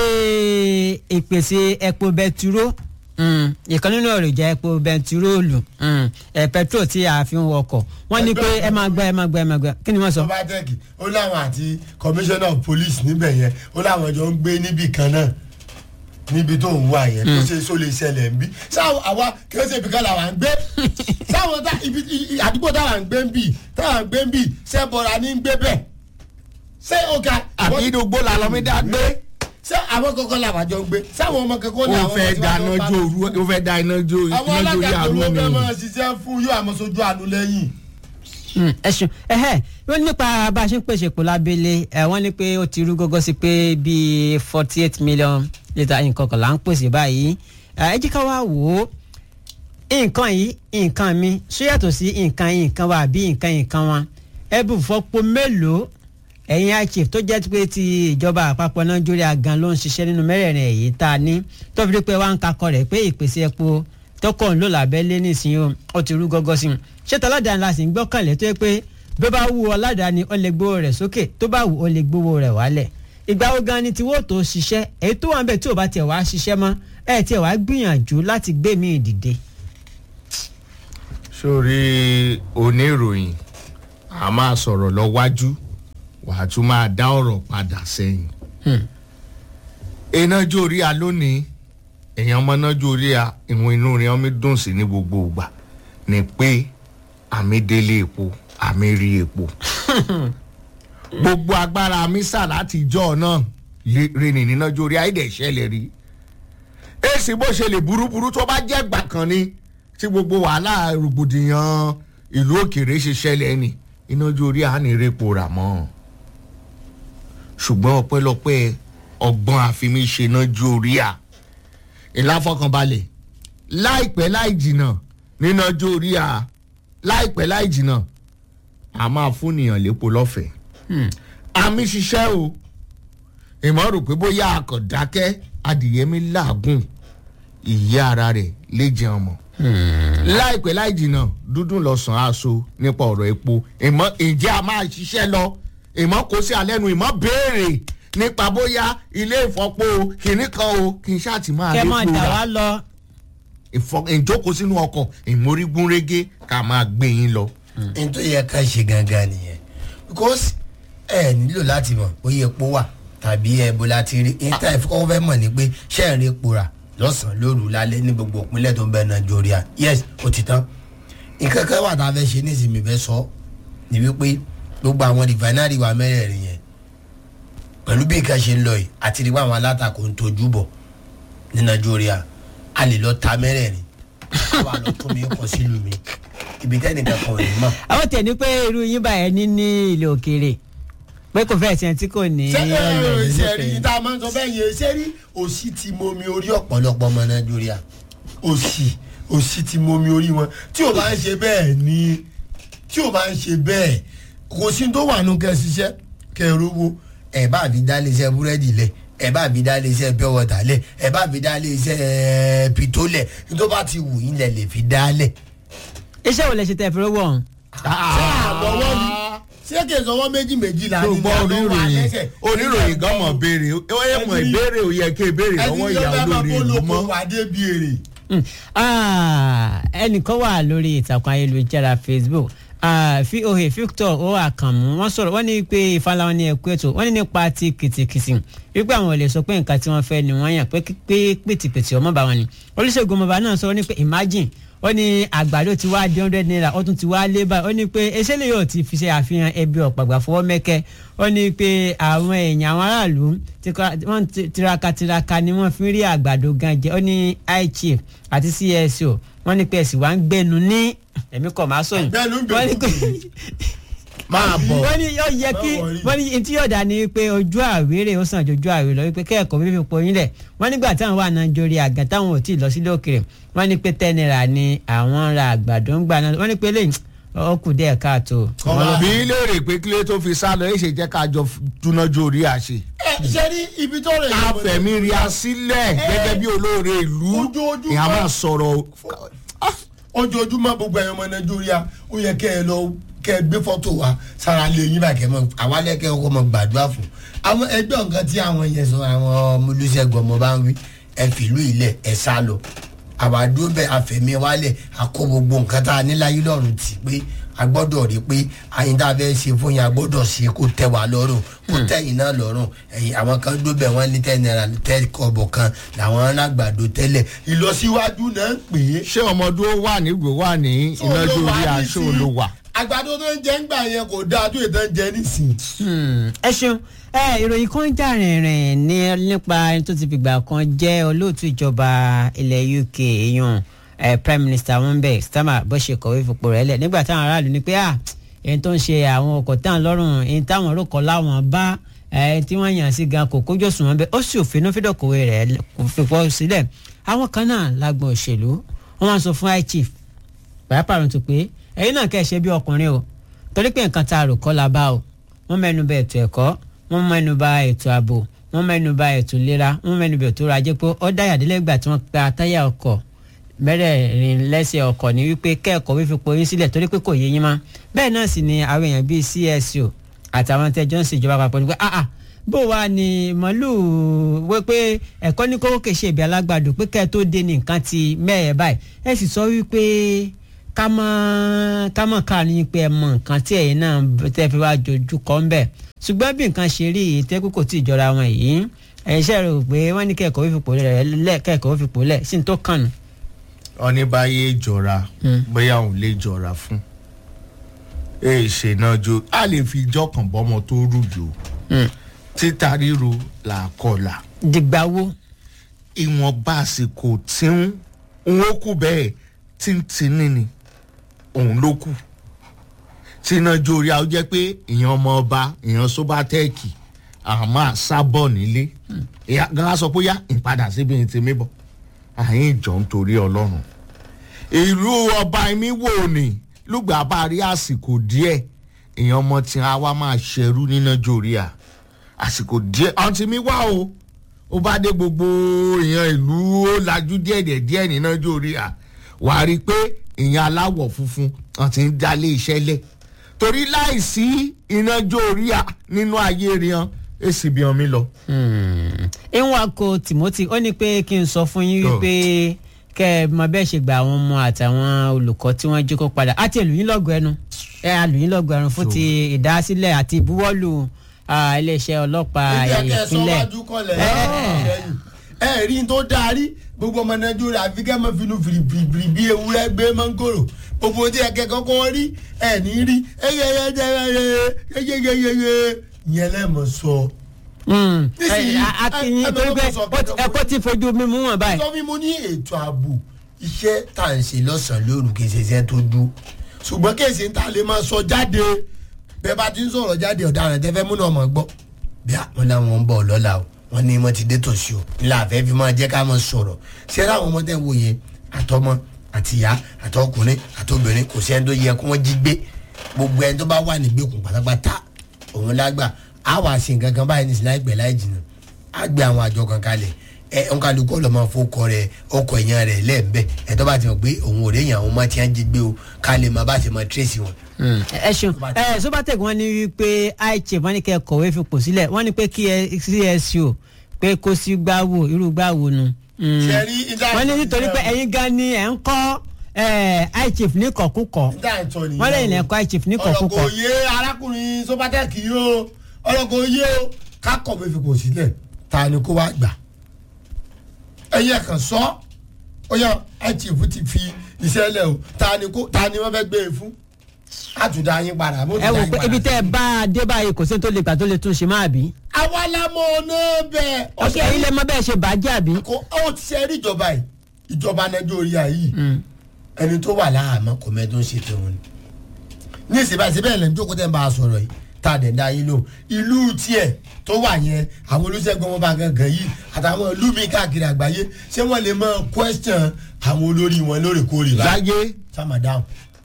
Speaker 2: ìpèsè epo bẹtiró mm, ìkan nínú èròjà epo bẹtiróòlù mm, ẹ pẹtrol tí a fi ń wọkọ̀ wọn ní pé ẹ máa gbọ́ ẹ máa gbọ́ ẹ máa gbọ́ kí ni wọ́n sọ.
Speaker 1: sọfàtẹ́kì ó láwọn àti commissioner of police níbẹ̀ yẹn ó láwọn jọ ń gbé níbì kan náà níbi tó ń wà yẹn tó ṣe só lè ṣẹlẹ̀ ń bí sáwọn àwa kìí ṣe ibìkan làwọn ń gbé sáwọn tá ibi i- i- àdúgbò táwọn ń gbé ń bì táwọn ń gbé ń bì sẹ́bọ̀ra ní ń gbé bẹ́ẹ̀ ṣé ọ̀gá
Speaker 3: àbí inú gbó la lọ mi dá gbé.
Speaker 1: ṣé àwọn kankan làwọn jọ ń gbé sáwọn ọmọ kankan ní
Speaker 3: ó
Speaker 1: àwọn
Speaker 3: fẹ́
Speaker 1: ọmọ tí
Speaker 3: dáná
Speaker 1: wọ́n bá-
Speaker 3: jó òru ó fẹ́ dá iná jó
Speaker 1: àwọn
Speaker 3: iná jó
Speaker 1: alága
Speaker 3: yàrá
Speaker 1: tó ló fẹ́
Speaker 3: mi.
Speaker 1: máa ṣiṣẹ́ fún yóò àmọ́ sojú àánú lẹ́yìn.
Speaker 2: Mm, ẹ ṣeun ẹhẹ wọn nípa bá a ṣe ń pèsè epo lábẹ́lé ẹ wọ́n ní pé ó ti rú gógó sí pé bíi forty eight million litre nǹkan kan là ń pèsè báyìí ẹ ẹ jí ká wá wò ó nǹkan yìí nǹkan mi ṣó yàtọ̀ sí nǹkan yìí nǹkan wa àbí nǹkan yìí nǹkan wa ẹ bù fọ́pọ̀ mélòó ẹ̀yin ichief tó jẹ́ pé ti ìjọba àpapọ̀ nàìjíríà gan ló ń ṣiṣẹ́ nínú mẹ́rẹ̀ẹ̀rin èyí tá a ní tó fi dé pé wá ń kakọ rẹ̀ pé ìpèsè epo tọkọ̀ ń lò lábẹ́lé nísìnyí o ó ti rú gọ́gọ́ sí i ṣé tọ́ládàá la sì ń gbọ́kànlé tó yẹ pé bí ó bá wù ọ́ ládàáni ó lè gbówó rẹ̀ sókè tó bá wù ó lè gbówó rẹ̀ wálẹ̀ ìgbà wo gan ni tiwó tó ṣiṣẹ́ èyí tó wà ń bẹ̀ tí ò bá tiẹ̀ wá ṣiṣẹ́ mọ́ ẹ̀ tiẹ̀ wá gbìyànjú láti gbé mi dìde.
Speaker 3: sórí oníròyìn a máa sọ̀rọ̀ lọ wájú wàá tún máa dá ọ̀rọ̀ padà sẹ́yìn. iná jó orí a lónìí èèyàn ọmọ náà jó orí a ìwọ̀n inú rẹ̀ ọmọ dùn sí ní gbogbo ìgbà ni pé àmì délé epo àmì rí epo. gbogbo agbára mi sà láti ìjọ náà rìnrìn níná jó orí àìdẹ̀ ṣẹlẹ̀ rí. èsì bó ṣe lè burúburú tó bá jẹ́ gbà kan ni tí gbogbo wàhálà rògbòdìyàn ìlú òkèèrè ṣe ṣẹlẹ̀ ni iná jó orí àánì repo rà mọ́ ṣùgbọ́n ọpẹ́lọpẹ́ ọgbọ́n àfimiṣe náà jó orí à ìláfọkànbalẹ̀ láìpẹ́ láì jìnnà níná jó orí à láìpẹ́ láì jìnnà a máa fúnìyàn lépo lọ́fẹ̀ẹ́ àmì ṣiṣẹ́ o ìmọ̀ rò pé bóyá akọ̀dákẹ́ adìyẹ mi làágùn ìyá ara rẹ̀ lè jẹun mọ́ láìpẹ́ láì jìnnà dúdú lọ́sàn-án aṣọ nípa ọ̀rọ̀ epo ìmọ̀ ǹjẹ́ a máa ṣiṣẹ́ lọ ìmọ̀ kò sí alẹ́nu ìmọ̀ béèrè nípa bóyá ilé ìfọpo kìnní kan o kì í ṣáà ti máa
Speaker 2: kẹ́
Speaker 3: lé
Speaker 2: mọ̀ dà wá lọ.
Speaker 3: ìjókòó sínú ọkọ̀ ìmórígúnrégé ká máa gbé yín lọ.
Speaker 1: n tó yẹ ká ṣe gangan nìyẹn because ẹ nílò láti mọ̀ bóyá epo wà tàbí ẹbọ láti rí níta ìfọwọ́ fẹ́ mọ̀ ni pé ṣé ẹ̀ rí epo rà lọ́sàn-án lóru lálẹ́ ní gbogbo ìpínlẹ̀ tó ń bẹ nàìjíríà yes ó ti tán nǹkan kan wà tá a fẹ́ ṣe nísìnyí fẹ́ sọ ni wípé gbogbo àwọn rìfánárì wa mẹ́rẹ̀ẹ̀rin yẹn pẹ̀lú bí nǹkan ṣe ń lọ yìí àti nípa àwọn alátakò ń tojú bọ̀ ní nàìjíríà a lè lọ ta mẹ́rẹ̀ẹ̀rin àwa lọ tún mi kọ sílùú mi ibi tẹ́nìkan kan ò ní mọ̀.
Speaker 2: àwọn tẹ̀ ní pé irú yín báyẹn ní ní ilé òkèèrè pé kò fẹ́ẹ̀ tiẹ̀ tí kò ní.
Speaker 1: ṣé
Speaker 2: ọ̀rọ̀ ìlú
Speaker 1: ṣe
Speaker 2: òkèèrè.
Speaker 1: rí tá a máa ń sọ bẹ́ẹ̀ yẹn ṣé rí òsì ti momi orí ọ̀pọ̀lọpọ̀ ọmọ nàìjíríà òsì òsì ti momi orí wọn tí ò bá ń ṣe bẹ́ẹ̀ ni tí ò bá ń ṣe bẹ́ẹ̀ kò sí tó wà nù kẹ́ ṣiṣẹ́ kẹ́ rówó ẹ̀ bá fi dá iléeṣẹ́ búrẹ́dì lẹ̀ ẹ̀ bá fi dá iléeṣẹ́ pure water lẹ̀ ẹ̀ bá fi dá iléeṣẹ́ pito lẹ̀ nítorí bá ti wù yín lẹ̀ lè fi dá lẹ̀.
Speaker 2: iṣẹ́ wo lẹ ṣe tẹ̀ fẹ́ wọ̀ ọ́n.
Speaker 1: ṣé àbọ̀wọ́ ni ṣé kì í sọwọ́ méjì méjì là
Speaker 3: tó
Speaker 1: ní
Speaker 3: gbọ́ oníròyìn oníròyìn gan mọ̀ béèrè ó yẹ mọ̀
Speaker 1: Ẹni-
Speaker 3: ìbéèrè ò yẹ kí ìbéèrè lọ́wọ́ ìyá olórí ìlú mọ́.
Speaker 1: wà débi èrè.
Speaker 2: Mm. Ah, ẹnìkan wà lórí ìtàkùn ayélujára facebook Ah, voa victor o àkànmú wọ́n sọ̀rọ̀ wọ́n ní pé ìfàlàwọn ní ẹkú ètò wọ́n ní nípa ti kìtìkìtì wípé àwọn ò lè sọ pé nǹkan tí wọ́n fẹ́ ni wọ́n yàn pé pé pìtìpìtì ọmọ bá wọn ni olùṣègùn ọmọọba náà sọ wọ́n ní pé imagine ó ní àgbàdo ti wá di hundred naira ó tún ti wá lé báyìí ó ní pé eṣẹ́lẹ̀ yóò ti fi ṣe àfihàn ẹbí ọ̀pàgbà fọwọ́ mẹ́kẹ́ ó ní pé àwọn èèyàn àwọn aráàlú tí kò- wọ́n ti- tiraka tiraka ni wọ́n fi ń rí àgbàdo gan jẹ ó ní high chief àti cso wọ́n ní pé ẹ̀sìn wa ń gbẹnu ní ẹ̀mí kọ̀ máa sọ̀yìn
Speaker 1: Àgbẹ̀nu ń
Speaker 2: wọ́n ní pé
Speaker 3: máa bọ̀
Speaker 2: wọ́n ní yóò yẹ kí
Speaker 1: Má worry.
Speaker 2: wọ́n ní tí yóò dá ni pé ojú àwérè ó sàn ju ojú àwérè lọ wípé kẹ́ẹ̀kọ́ fífi poyin lẹ̀ wọ́n nígbà táwọn wà náà jórí àgàn táwọn ò tí ì lọ sílé òkèrè wọ́n ní pé ten naira ni àwọn ra àgbàdo ń gbà náà wọ́n ní pé lẹ́yìn ó kù díẹ̀ káàtó.
Speaker 1: Ọba-
Speaker 3: bí léèrè pé kílé tó fi sá lọ èsè jẹ́ ká jọ dúnájú orí àṣẹ.
Speaker 1: ẹ ṣe rí ibi tó rẹ̀
Speaker 3: ká fẹ̀mí rí a sílẹ̀ gẹ́gẹ́ bí olóore ìlú
Speaker 1: Ojoojúmọ́.
Speaker 3: ìyá máa sọ̀rọ̀
Speaker 1: ojoojúmọ́ gbogbo ẹ̀yọ́ ọmọ nàìjíríà ó yẹ kẹ́ ẹ lọ kẹ́ ẹ gbé fọ́tò wa sára lé yín báyìí kẹ́ ẹ mọ àwa lẹ́kẹ́ ọkọ mọ gbàdúrà fún àwọn ẹgbẹ́ nǹkan tí àwọn yẹn sọ àwọn ọmọ olùṣègùn ọmọ bá ń wí ẹ fìlú ilẹ̀ ẹ sá lọ àwa dúró bẹ́ẹ̀ àfẹ̀mí wálẹ̀ àkó gbogbo nǹkan tá a ní láyé lọ́rùn tì pé a gbọ́dọ̀ rí pé àyìn tá a fẹ́ ṣe fún yín a gbọ́dọ̀ ṣe kó tẹ́ wa lọ́rùn kó tẹ́yìn náà lọ́rùn ẹ̀yìn àwọn kan dúró bẹ́ẹ̀ wọ́n ní tẹ́ náírà tẹ́ kọ́bọ̀ kan làwọn alágbàdo tẹ́lẹ̀ ìlọsíwájú náà ń pè é
Speaker 3: ṣé ọmọdún ó wà nígbò wà ní ìnájú orí aṣọ olówà.
Speaker 1: àgbàdo tó ń jẹ ń gbà yẹn kò dáa tó ìtàn jẹ nísìnyí.
Speaker 2: Hmm, ẹ ṣeun ẹ ìròyìn kan jà rìnrìn ní nípa ẹni tó ti fìgbà kan jẹ́ olóòtú ìjọba ilẹ̀ uk èèyàn ẹ prime minister wọn bẹ starmer bó ṣe kọ̀wé fipò rẹ̀ lẹ̀ nígbà táwọn aráàlú ní pé à ẹni tó ń ṣe àwọn ọkọ̀ táwọn lọ́rùn ẹni táwọn rókọ̀ láwọn bá ẹ tí wọ́n yàn sí gan kò kójú òṣùwọ̀n bẹ́ẹ̀ ó sì òfin fídọ̀kọ̀wé rẹ̀ fipò sílẹ̀ àwọn kan náà lágbọn òṣèlú wọ́n máa ń sọ fún high chief pàápàá tó pé ẹ̀yin náà kẹ́ ẹ ṣe bí ọkùnrin o torí pé nǹkan tá a rò kọ́ la bá o wọ́n mẹ́nu bà ètò ẹ̀kọ́ wọ́n mẹ́nu bà ètò ààbò wọ́n mẹ́nu bà ètò ìlera wọ́n mẹ́nu bà ètò ọrọ̀ ajé pé ó dáyà délẹ́gbà tí wọ́n pa táyà ọkọ̀ mẹ́rẹ̀ẹ̀rin lẹ́sẹ̀ ọkọ̀ ní wípé kẹ́ẹ̀kọ́ wífi poyín sílẹ̀ torí pé kò yé yín mọ́ bẹ́ẹ̀ náà sì ni àwọn èèyàn bíi CSO àtàwọn tẹ́jọ́ ń ṣèjọba papọ̀ ní pé ah ah bó wa ni màálù wé pé ẹ̀kọ́ ní kókó kèṣe ìbí alágbàdo pé kẹ́ẹ̀ tó dé ní nǹkan ti mẹ́ẹ̀ báyìí ẹ sì sọ wípé ká mọ́ ká mọ́ ká ní pé ẹ mọ nǹkan tí ẹ̀yin náà tẹ́ fi wá jojú kọ́ ń bẹ̀ ṣùgbọ́n bí nǹkan ṣe rí èyí tẹ́kù kò tí ì jọra wọn yìí ẹ̀yin ṣe rò pé wọ́n ní kẹ́kọ̀ọ́ fipò lẹ̀ kẹ́kọ̀ọ́ fipò lẹ̀ sí ní tó kàn nù.
Speaker 3: ọ̀nìbáyé jọra bóyá òun lè jọra fún èè ṣe náà jo a lè fi ijọ́ kan bọ́mọ tó rújò títa ríro là kọlà
Speaker 2: dìgbà wo
Speaker 3: ìwọ̀nba àsìkò tí ń ń ó kù bẹ́ẹ̀ tí ń tinní ni òun ló kù tíná jórí àwọn jẹ́ pé ìyẹn ọmọ ọba ìyẹn sóbátẹ́ẹ̀kì àwọn máa sábọ̀ nílé ìyá gan sọ pé yá ìpadà síbi ní tèmi bọ̀ àyìn ìjọ ń torí ọlọ́run ìlú ọba mi wò ní lùgbà bá rí àsìkò díẹ̀ ìyẹn ọmọ tí a wá máa ṣerú níná jórí à àsìkò díẹ̀ ọtí mi wá o ó bá dé gbogbo ìyẹn ìlú ó lajú díẹ̀ díẹ̀ níná jórí à wàá rí i pé ìyẹn aláwọ̀ funfun wọn ti ń dálé iṣẹ́ lẹ̀ torí láìsí iná jórí à nínú ayé rian èsì bí ọmí lọ.
Speaker 2: ìwọ̀n timothy ó ní pé kí n sọ fún yín
Speaker 3: Oh.
Speaker 2: wípé kẹ́ ẹ mọ bẹ́ẹ̀ ṣe gba àwọn ọmọ àtàwọn olùkọ́ tí wọ́n jí kó padà àti ẹlòyìn lọ́gọ̀ ẹnu ẹ àlùyìn lọ́gọ̀ ẹnu fún ti ìdásílẹ̀ àti ìbuwọ́lù ah, iléeṣẹ́ ọlọ́pàá
Speaker 1: ìjẹ́ kẹ́ ẹ sọ
Speaker 2: ìpínlẹ̀
Speaker 1: wájú kọlẹ̀
Speaker 2: Ẹ.
Speaker 1: ẹ rí n tó darí gbogbo ọmọ nàìjíríà àfi kẹ́ mọ́ finú fìrìfìrì bí ewúrẹ́ gbé mọ́ngòrò gbogbo tí ẹ kẹ́kọ̀ọ́ kọ́ rí ẹ ní rí ẹyẹyẹyẹyẹyẹyẹyẹ yẹn lẹ́mọ̀ sọ.
Speaker 2: Mm.
Speaker 1: Nísìnyí,
Speaker 2: Ẹ, a- a kì í
Speaker 1: ẹ- ẹ
Speaker 2: torí
Speaker 1: bá
Speaker 2: pé
Speaker 1: wọn sọ
Speaker 2: ó ti-
Speaker 1: pé-
Speaker 2: ẹ̀kọ́ ti fojú mímú wọn báyìí.
Speaker 1: sọ fún mi ní ètò ààbò iṣẹ́ tá à ń ṣe lọ́sàn-án lóru kì í ṣe iṣẹ́ tó dú ṣùgbọ́n kéèsì tá a lè máa sọ jáde bẹ́ẹ̀ bá ti ń sọ̀rọ̀ jáde ọ̀daràn tẹ́fẹ́ múnà ọmọ gbọ́ bí àwọn làwọn ń bọ̀ lọ́la o wọ́n ní wọ́n ti dé tòsí o ńlá àfẹ́ fi máa jẹ́ ká máa sọ̀rọ̀ ṣé láwọn ọmọ tẹ́ ń wò yẹn àtọmọ àtìyá àtọkùnrin àtobìnrin kò sẹ́ni tó yẹ kó wọ́n jí gbé gbogbo ẹni tó bá wà nígbèkùn pátápátá òun lágbà á wà sí nǹkan kan báyìí nísìnyí láìpẹ́ láì jìnnà á gbé àwọn àjọ kan kalẹ̀ ẹ nkàlùkọ́ lọ́mọ fọkọ rẹ ọkọ̀ èèyàn rẹ lẹ́ẹ̀mbẹ́ ẹ tó bá ti mọ̀ pé òun ò réyìn àwọn ọmọ tí wọ́n jí gbé o ká lè máa bá ṣe máa tírèsì wọn.
Speaker 2: ẹ ṣeun ẹ sobatec wọ́n ní wípé ichef wọ́n ní kẹ́ kọ̀wé fipò sílẹ̀ wọ́n ní pé kí ẹ csu pé kó sí gbáwò irú gbáwò nu. Mm.
Speaker 1: Ṣé rí ìdá-
Speaker 2: wọ́n ní nítorí pé ẹ̀yin gan ni ẹ̀ ń kọ́ ichef ní kọ̀kúkọ̀
Speaker 1: níta ìtọ́ nìyẹn
Speaker 2: wọ́n lẹ́yìn lẹ́kọ́ ichef ní
Speaker 1: ọ̀rọ̀
Speaker 2: kọ̀kúkọ̀.
Speaker 1: kò yé arákùnrin sọ́pátẹ́kì yìí o ọ̀rọ̀ kò yé o ká kọ̀wé fipò sílẹ̀ ta ni kó wá gbà ẹ̀yẹ kan sọ ó yà ẹ̀chìfù ti fi iṣẹ́ lẹ̀ o ta ni kó ta ni wọ́n fẹ́ gbé e fún àtúndà yín padà mo ti
Speaker 2: ẹ
Speaker 1: dá
Speaker 2: wò
Speaker 1: yín
Speaker 2: pé
Speaker 1: padà.
Speaker 2: ibi tẹ́ ẹ bá a dé báyìí kò sí ní tó lè gbà tó lè tún ṣe máa bí.
Speaker 1: àwa la mọ ọ̀nà bẹ́ẹ̀
Speaker 2: ọ̀sẹ̀ ẹ̀yin lè mọ bẹ́ẹ̀ ṣe bàjẹ́ àbí.
Speaker 1: kò ó ti ṣe rí ìjọba yìí ìjọba nàìjíríà yìí ẹni tó wà láàmú kò mẹ́ tó ń ṣe tòun ni ní ìsìnbá ìsìnbá ẹ̀ lẹ́nu jókòó tẹ́ ń bá a sọ̀rọ̀ yìí tá a dẹ̀ dá yín lò ìlú tiẹ̀ tó wà yẹn àwọn olóṣègùn ọmọ bá gangan yìí àtàwọn ìlú mi káàkiri àgbáyé ṣé wọ́n lè mọ question àwọn olórí wọn lóòrèkóòrè báyìí
Speaker 3: láyé
Speaker 1: sáma dáhùn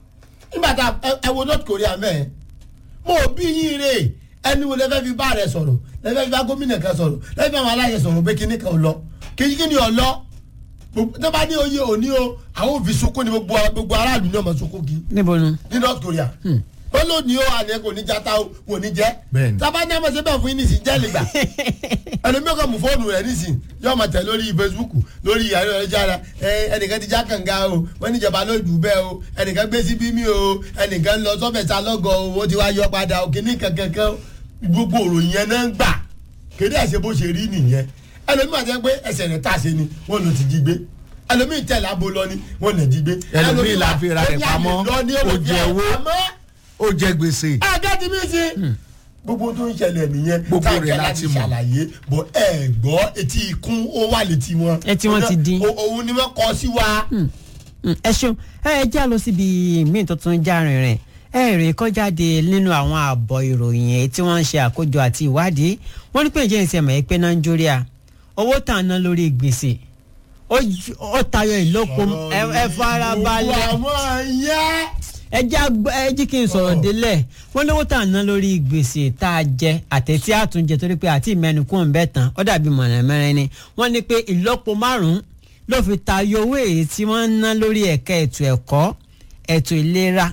Speaker 1: nígbà tá ẹ wo north korea mẹ́ẹ̀ mo bí yín rè ẹni wo lẹ́fẹ́ fi bá rẹ sọ̀rọ̀ lẹ́fẹ́ fi bá gómìnà kan sọ̀rọ̀ lẹ́fẹ́ fi àwọn aláṣẹ sọ̀rọ̀ pé kíní kan ò lọ kíní kíní ò lọ Gbogbo- tó bá ní oyè òní o àwọn òfin sunkún ni gbogbo gbogbo aráàlú náà mọ̀ sunkún kí
Speaker 2: níbo nu.
Speaker 1: ní north korea ó ló ní o àná kò ní jata o kò ní jẹ
Speaker 3: Bẹ́ẹ̀ni.
Speaker 1: tábà ní àmọ́ sẹ́bẹ̀ fún yín nísìnyí jẹ́ lè gbà ẹlòmíràn kan mú fóònù rẹ̀ nísìnyí yóò máa tẹ̀ lórí facebook lórí ìyàrá ẹ̀jára ẹnìkan ti já kànga o wọ́n níjọba ló dùn bẹ́ẹ̀ o ẹnìkan gbé síbí mi o ẹnìkan lọ sọ́fẹ̀sà lọ́gọ̀ o wọ́n ti wá yọ padà o kìíní kankankan gbogbo òròyìn yẹn náà ń gbà kéde ẹ̀ṣẹ̀ bó ṣe rí nìyẹn ẹlòmíràn ti pé ẹsẹ̀ rẹ̀ tà ṣe ni wọ́n lọ ti jí gbé ẹlòmíràn tẹ̀lé abo lọ ni wọ́n lọ jí gbé
Speaker 3: Ẹlòmíì la fi ra rẹ̀
Speaker 1: ó ní àlè
Speaker 3: pamọ́,
Speaker 1: lọ ní
Speaker 3: ó
Speaker 1: olùfẹ́
Speaker 3: jẹ owó.
Speaker 1: àmọ́
Speaker 3: ó jẹ gbèsè
Speaker 1: ajá ti mí sí. gbogbo tó ń ṣẹlẹ̀ nìyẹn
Speaker 3: Gbogbo
Speaker 1: tá a
Speaker 3: rẹ̀
Speaker 1: fẹ́
Speaker 3: láti
Speaker 1: láti
Speaker 3: mọ̀.
Speaker 1: ṣàlàyé bọ̀ ẹ gbọ́ etí ikún ó wà létí wọn.
Speaker 2: Etí wọn ti dín.
Speaker 1: O- òun ni wọ́n kọ sí wa.
Speaker 2: Mm, ẹ ṣeun ẹ já lọ síbi míì tó tún já rìnrìn ẹ rè kọjáde nínú àwọn àbọ̀ ìròyìn èyí tí wọ́n ń ṣe àkójọ àti ìwádìí wọ́n ní pé ìjẹ́ ìṣẹ̀ mọ̀ ẹ́ pé nàìjíríà owó tà ń ná lórí gbèsè ó ju- ó tayọ ìlọ́po ẹ ẹ farabalẹ̀
Speaker 1: gbogbo àwọn yẹn.
Speaker 2: ẹ já gbọ́- ẹ jí kí n sọ̀rọ̀ délẹ̀ wọ́n lówó tà ń ná lórí gbèsè tá a jẹ àtẹ̀tí àtúnjẹ torí pé àti ìmẹ́nu kún un bẹ́ẹ̀ tán ó dàbí mọ̀nàmẹ́rin ni wọ́n ní pé ìlọ́po márùn-ún ló fi tayọ owó èyí tí wọ́n ń ná lórí ẹ̀ka ètò ẹ̀kọ́ ètò ìlera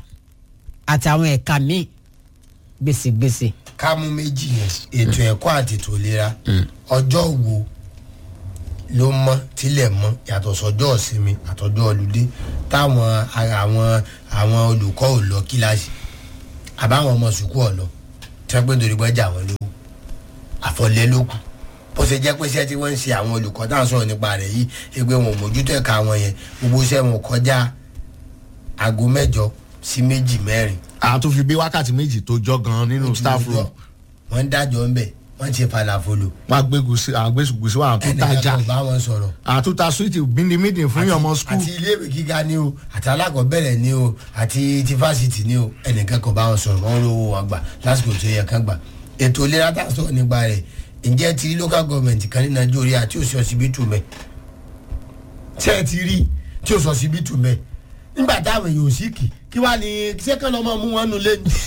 Speaker 2: àtàwọn ẹ̀ka míì gbèsègbèsè.
Speaker 1: ká mú méjì yẹn ètò ẹ̀kọ́ àti ètò ìlera ọjọ́ wo ló mọ́ tílẹ̀ mọ́ yàtọ̀ sọ́jọ́ ìsinmi àtọ́jọ́ ọlùdé táwọn ara àwọn àwọn olùkọ́ ò lọ kíláàsì àbáwọn ọmọ sùkúù ọ̀ lọ tí wọ́n pé nítorí gbọ́jà wọn lówó àfọlẹ́ ló kù bó ṣe jẹ́ pé iṣẹ́ tí wọ́n ń ṣe àwọn olùkọ́ tá à ń sọ̀rọ̀ nípa rẹ̀ yìí ẹgbẹ́ wọn ò mójútó ẹ̀ka wọn yẹn gbogbo iṣẹ́ wọn kọjá aago mẹ́jọ sí méjì mẹ́rin
Speaker 3: àtún fi bí wákàtí méjì tó jọ gan nínú staff room
Speaker 1: wọ́n ń dájọ́ ń bẹ̀ wọ́n ń ṣe falafolo
Speaker 3: wọn agbégùsì àgbésùgbùsì wọn àtúntajà
Speaker 1: ẹnìkan kò bá wọn sọ̀rọ̀
Speaker 3: àtúntà suwiti bíndínmídìn fún yọmọ skul
Speaker 1: àti iléèwé gíga ni o àti alákọ̀ọ́bẹ̀rẹ̀ ni o àti ti fásitì ni o ẹnìkan kò bá wọn sọ̀rọ̀ wọ́n rówó wọn gbà lásìkò tó yẹ kán gbà ètò ìlera tá a sọ̀rọ̀ nípa rẹ̀ ǹjẹ́ ti rí local government kan ní nàìjíríà tí ò sí ọsibítù mẹ́ ṣé ẹ ti rí tí ò sí ọsibítù mẹ́ nígbà táwọn èèyàn ò sí kì kí wàá ní ṣé kán lọ́mọ mú wọn nulẹ̀ ni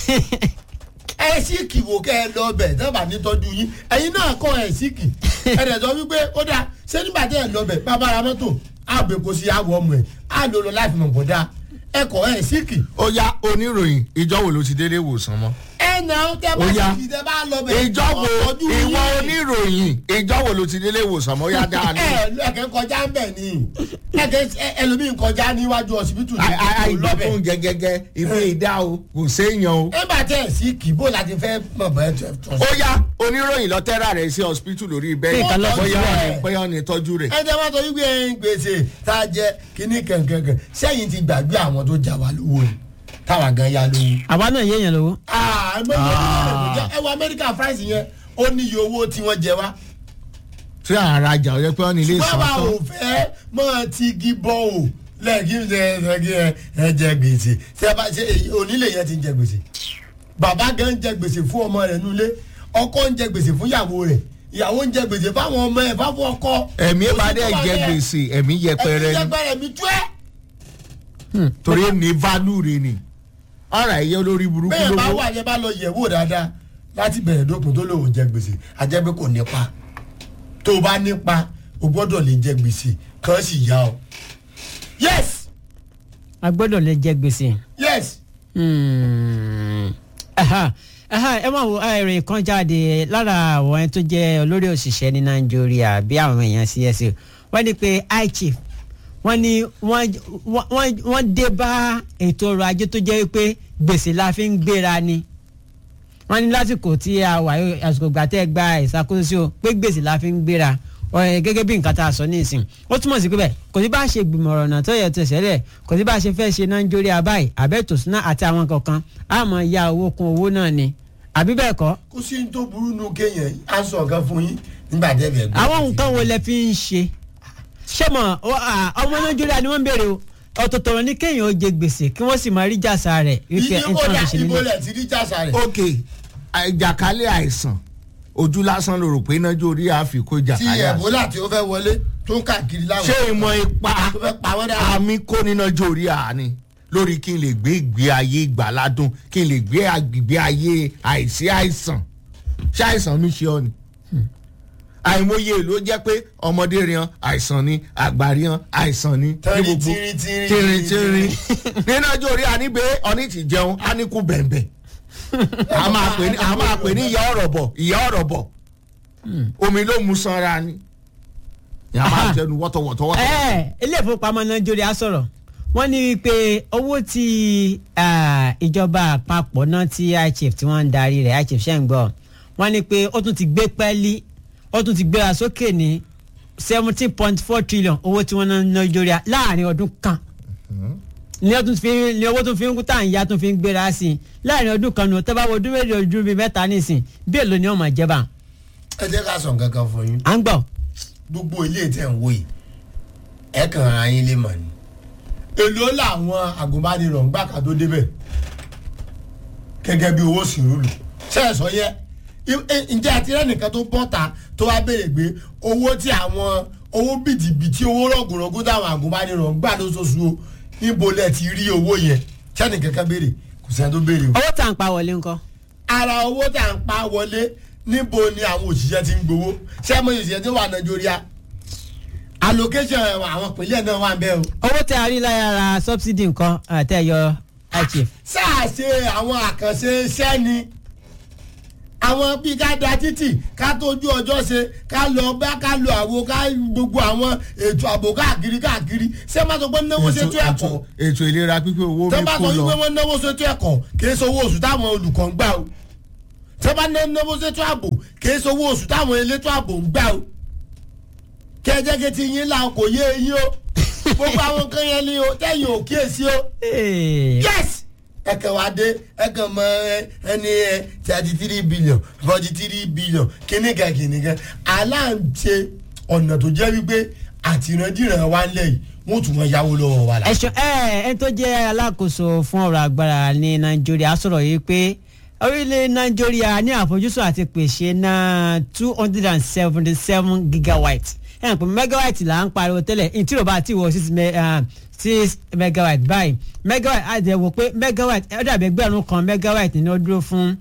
Speaker 1: ẹ sì kì wò kẹ́ ẹ lọ bẹ̀ dábàá nítọ́jú yín ẹ̀yin náà kọ́ ẹ sì kì ẹ dẹ̀ sọ wípé ó dáa ṣé nígbà tẹ́ ẹ lọ bẹ̀ bàbá ara mọ́tò àgbẹ̀ kò sí àwọ̀ ọmọ ẹ̀ á lò lọ láti mọ̀ kó dáa ẹ kọ́ ẹ sì kì.
Speaker 3: ó yá oníròyìn ìjọ wo ló ti délé ìwòsàn mọ́
Speaker 1: ẹ nà ó tẹ bá
Speaker 3: Ó yá.
Speaker 1: sì kì tẹ bá lọ bẹ̀
Speaker 3: ìjọ wo
Speaker 1: ọ̀tọ́jú yín.
Speaker 3: ìwọ oníròyìn ìjọ wo ló ti délé ìwòsàn mọ́ ó yá dáa ní.
Speaker 1: ẹ ẹkẹ kọjá ń bẹ̀ ni ẹkẹ ẹlòmíín kọjá níwájú ọsibítù ní
Speaker 3: àìgbọ́
Speaker 1: lọ́bẹ̀
Speaker 3: fún gẹ́gẹ́gẹ́ ìwé ìdá o kò séèyàn o.
Speaker 1: ẹ bá tẹ̀ sí kì bó láti fẹ́ mọ̀ bẹ́ẹ̀ tó tó
Speaker 3: ó yá oníròyìn lọ tẹ́ra rẹ̀ sí hospital lórí bẹ́ẹ̀
Speaker 1: Nǹkan lọ́sọ̀
Speaker 3: bóyá
Speaker 1: síbẹ̀.
Speaker 3: ọ̀nì bóyá ọ̀nì tọ́jú rẹ̀.
Speaker 1: ẹ jẹ́ wá sọ wípé ẹ ń gbèsè tá a jẹ kíní kankankan sẹ́yìn ti gbàgbé àwọn tó jà wá lówó ni táwa gan ya lówó.
Speaker 2: àwa náà yéèyàn lówó.
Speaker 1: Ah, ẹ mọ̀ ní ọdún mẹ́rin kò jẹ́- ẹ wọ amẹ́ríkà fáìsì yẹn ó ní iye owó tí wọ́n jẹ wá.
Speaker 3: tí àrajà ọ̀yẹ́ pé ọ̀nì ilé ìsàn
Speaker 1: bàbá
Speaker 3: tán.
Speaker 1: ò fẹ́ mọ́ ti igi bọ́ ò lẹ́ẹ̀kí ń ṣe ẹ̀ẹ́dẹ́gí ẹ jẹ gbèsè ṣé ẹ bá ṣe èyí onílé yẹn ti ń jẹ gbèsè bàbá gan ń jẹ gbèsè fún ọmọ rẹ̀ nulẹ̀ ọkọ ń jẹ gbèsè fún ìyàwó rẹ̀ ìyàwó ń jẹ gbèsè fáwọn ọmọ ẹ̀ fáwọn ọkọ.
Speaker 3: ẹ̀mí
Speaker 1: Kò sí
Speaker 3: bá
Speaker 1: tó
Speaker 3: dẹ̀
Speaker 1: wà
Speaker 3: jẹ
Speaker 1: bẹ́ẹ̀.
Speaker 3: gbèsè ẹ̀mí yẹpẹrẹ
Speaker 1: ẹ̀mí
Speaker 3: ni
Speaker 1: yẹpẹrẹ mi tú ẹ́.
Speaker 3: torí ní value rẹ̀ ni ọ̀rọ̀ ẹ̀yẹ olórí burúkú
Speaker 1: bẹ́ẹ̀ bá
Speaker 3: lówó.
Speaker 1: wà yẹn bá lọ yẹ̀ wò dáadáa láti bẹ̀rẹ̀ dópin tó lòun jẹ gbèsè àjẹ́ pé kò nípa tó o bá nípa o gbọ́dọ̀ lè jẹ gbèsè kàn sì yá ọ. yes
Speaker 2: a gbọ́dọ̀ lè jẹ gbèsè.
Speaker 1: yes
Speaker 2: Hmm. Aha. Aha, ẹ máa wo ìròyìn kan jáde lára àwọn ẹni tó jẹ́ olórí òṣìṣẹ́ ní nàìjíríà bí àwọn èèyàn CSO wọ́n ní pé iChief wọ́n ní wọ́n wọ́n- wọ́n dé bá ètò ọrọ̀ ajé tó jẹ́ pé gbèsè la fi ń gbéra ni wọ́n ní lásìkò tí a wà yóò àsìkò ìgbà tẹ́ ẹ gba ìṣàkóso pé gbèsè la fi ń gbéra ọ̀rẹ́ gẹ́gẹ́ bí nǹkan tá a sọ ní ìsìn ó túmọ̀ sí pé bẹ́ẹ̀ kò sí bá a ṣe gbìmọ̀ ọ̀rọ̀ náà tó yẹ tó ṣẹlẹ̀ kò sí bá a ṣe fẹ́ ṣe nàìjíríà báyìí àbẹ́tò súná àti àwọn kankan a máa ya owó kún owó náà ni àbí bẹ́ẹ̀ kọ́
Speaker 1: kó sí ní tó burú nu kéèyàn á sọ nǹkan fún yín nígbà tẹ́ bẹ̀ gbọ́.
Speaker 2: àwọn nǹkan wo lẹ fi ń ṣe ṣé mọ̀ ọ- à, ọmọ nàìjíríà ni wọ́n ń béèrè o ọ̀tọ̀tọ̀rọ̀ ní kéèyàn ó jẹ gbèsè kí wọ́n sì máa rí jàsà rẹ̀ wípé
Speaker 1: iye
Speaker 2: nǹkan
Speaker 1: kódà
Speaker 2: fi ṣe
Speaker 1: ibo
Speaker 2: nínú.
Speaker 1: lẹ̀ ti rí jàsà rẹ̀
Speaker 3: ok ìjàkálẹ̀ àìsàn ojú lásán ló rò pé inájú orí àfikún
Speaker 1: tí
Speaker 3: ìjàkálẹ̀ àìsàn.
Speaker 1: ẹ̀bólà tí ó fẹ́ wọlé tó ń káàkiri láwọn.
Speaker 3: ṣé ìmọ̀ ipa
Speaker 1: tó fẹ́ pa wọ́n dára.
Speaker 3: àmì kó nínájú orí àání lórí kí n lè gbé ìgbé ayé ìgbàládùn kí n lè gbé ìgbé ayé àìsí àìsàn ṣé àìsàn mi ṣe ọ ni àìmọye ló jẹ́ pé ọmọdé rian àìsàn ni àgbà rian àìsàn ni
Speaker 1: Tẹ́rì,
Speaker 3: ní gbogbo
Speaker 1: tírín, tírín,
Speaker 3: tírin tírin
Speaker 1: tírín.
Speaker 3: nínájú orí àníbẹ̀ ọ̀ní ti jẹun á ní kú bẹ̀m̀bẹ̀ a máa pè ní a máa pè ní ìyá ọ̀rọ̀ bọ̀ ìyá ọ̀rọ̀ bọ̀ omi ló mu sanra ni ìyá máa
Speaker 2: Aha.
Speaker 3: jẹnu wọ́tọ̀wọ́tọ̀ wọ́tọ̀.
Speaker 2: ẹ ilé ìfowópamọ́ nàìjíríà sọ̀rọ̀ wọ́n ní wípé owó tí ah, ìjọba àpapọ̀ náà tí iChief tí wọ́n ń darí rẹ̀ iChief ṣe ń gbọ́ wọ́n ní pé ó tún ti gbé pẹ́ẹ́lí ó tún ti gbéra sókè ní seventeen point four trillion owó tí wọ́n ná ní nàìjíríà láàrin ọdún kan ní ọdún fi ní owó tó fi ń kú tá à ń yá tó fi ń gbéra sí i láàrin ọdún kan nù tẹ́ bá wo ọdún méjì ọdún bíi mẹ́ta nísìn bí èlò ni wọ́n máa jẹ́ bá
Speaker 1: ẹ jẹ́ ká sọ nǹkan kan fún yín
Speaker 2: à ń gbọ́
Speaker 1: gbogbo ilé tẹ̀ ń wò yìí ẹ kàn ara yín lè mọ̀ ni. èló làwọn agùnbánirọ̀ ń gbà ká tó débẹ̀ gẹ́gẹ́ bí owó sìrúlù sẹ́ẹ̀sọ yẹ I- ẹ- ǹjẹ́ àti ẹnìkan tó bọ́ta tó wá béèrè pé owó tí àwọn owó bìtìbìtì owó rọ̀gùnrọ̀gùn táwọn agùnbánirọ̀ ń gbà lóṣooṣù o níbo lẹ ti rí owó yẹn sẹ́nìkan kan béèrè kò sẹ́ni tó béèrè o
Speaker 2: owó tá à ń pa wọlé ńkọ́
Speaker 1: ara owó tá à ń pa wọlé níbo ni àwọn òṣìṣẹ́ ti ń gbowó ṣé mo òṣìṣẹ́ tí wà nàìjíríà allocation àwọn ìpínlẹ̀ náà wà ń bẹ́ o.
Speaker 2: owó tẹ a rí lára subsidy nǹkan àtẹ yọ iChief.
Speaker 1: sáà ṣe àwọn àkànṣe iṣẹ́ ni àwọn bíi ká da títì ká tójú ọjọ́ ṣe ká lọ bá ká lọ àwo ká gbogbo àwọn ètò ààbò káàkiri káàkiri ṣé má sọ pé náwó ṣètò ẹ̀kọ́
Speaker 3: ètò ìlera pípé owó
Speaker 1: tẹ́
Speaker 3: mi
Speaker 1: bá
Speaker 3: kó
Speaker 1: sọ wípé
Speaker 3: lọ
Speaker 1: wọ́n náwó ṣètò ẹ̀kọ́ kì í ṣe owó oṣù táwọn olùkọ́ ń gbà o tẹ́ bá ná náwó ṣètò ààbò kìí sowó oṣù táwọn elétò ààbò ń gbà o kẹjẹkẹ ti yín là kò yé yín o gbogbo àwọn kan yẹn ni o tẹ̀yìn ò kíyèsí o yes ẹkẹ wa dé ẹkẹ mọ ẹni ẹ thirty three billion forty three billion kìnìkan kìnìkan aláǹtẹ ọ̀nà tó jẹ́ wípé àtìrandíran wa ń lẹ̀ yìí wọ́n tún wọn yáwó lọ́wọ́ wa la.
Speaker 2: ẹ̀ṣọ́ ẹ̀ ẹ̀ tó jẹ́ alákòóso fún ọ̀rọ̀ agbára ní nàìjíríà sọ̀rọ̀ yìí pé orílẹ̀ nàìjíríà ní àfojúsùn àti pèsè náà two hundred and seventy seven gigawatt ẹ̀ ń pè megawatt là ń pariwo tẹ́lẹ̀ ní tí o bá ti wọ six me- ah, six megawatt báyìí megawatt á jẹ́ wò pé megawatt ẹ̀ dàbí ẹgbẹ̀rún kan megawatt ni ó dúró fún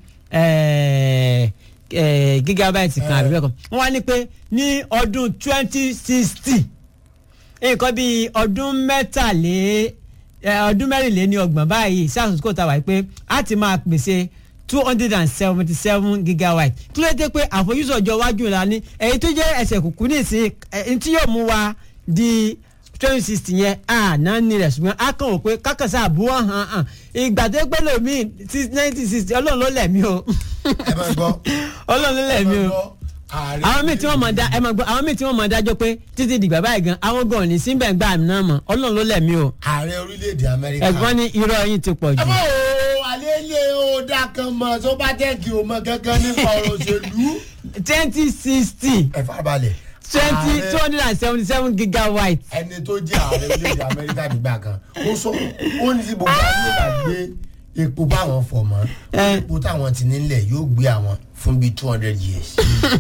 Speaker 2: eh, eh, gigawatt kan àbí bẹ́ẹ̀ kan wọ́n wá ní pé ní ọdún twenty sixty nǹkan bíi ọdún mẹ́tàlé ẹ, ọdún mẹ́rìnléní ọgbọ̀n báyìí sars kò ta wáyé pé a ti máa pèsè two hundred and seventy seven gigawatt kí ló dé pé àfojúsùn ọjọ́ iwájú la ní èyí tó jẹ́ ẹsẹ̀ kùkú nísìnyí ẹni tí yóò mú wa di twenty sixty yẹn a náà ní rẹ̀ ṣùgbọ́n a kàn wò pé kákàsá àbúrò hàn hàn ìgbà tó pẹ́ lómi nineteen sixty ọlọ́run ló lẹ̀ mí o
Speaker 1: ẹ máa gbọ́
Speaker 2: ọlọ́run ló lẹ̀ mí o
Speaker 1: ààrẹ
Speaker 2: àwọn míì tí wọ́n mọ̀ dá ẹ máa gbọ́ àwọn míì tí wọ́n mọ̀ dájọ́ pé títí dìgbà báyìí gan àwọn gan ní síbẹ̀ gbà mí náà mọ̀ ọlọ́run ló lẹ̀mí o
Speaker 1: ààrẹ orílẹ̀-èdè amẹ́ríkà.
Speaker 2: ẹ̀gbọ́n ní irọ́ yín ti pọ̀
Speaker 1: ẹ
Speaker 2: jù.
Speaker 1: bá o alẹ́ ilé o dá kan mọ̀ tó bá tẹ̀ kí o mọ̀ kankan nípa ọ̀rọ̀ òṣèlú.
Speaker 2: twenty sixty
Speaker 1: ẹ farabalẹ̀.
Speaker 2: twenty
Speaker 1: Ààrẹ-
Speaker 2: two hundred and seventy seven gigawatt.
Speaker 1: ẹni tó jẹ́ ààrẹ orílẹ̀-èdè amẹ́ríkà nígbà kan ó sọ ó ní sí gbogbo àwọn yóò bá gbé epo báwọn fọ̀ mọ́
Speaker 2: Ẹ.
Speaker 1: epo táwọn ti nílẹ̀ yóò gbé àwọn fún bíi two hundred years.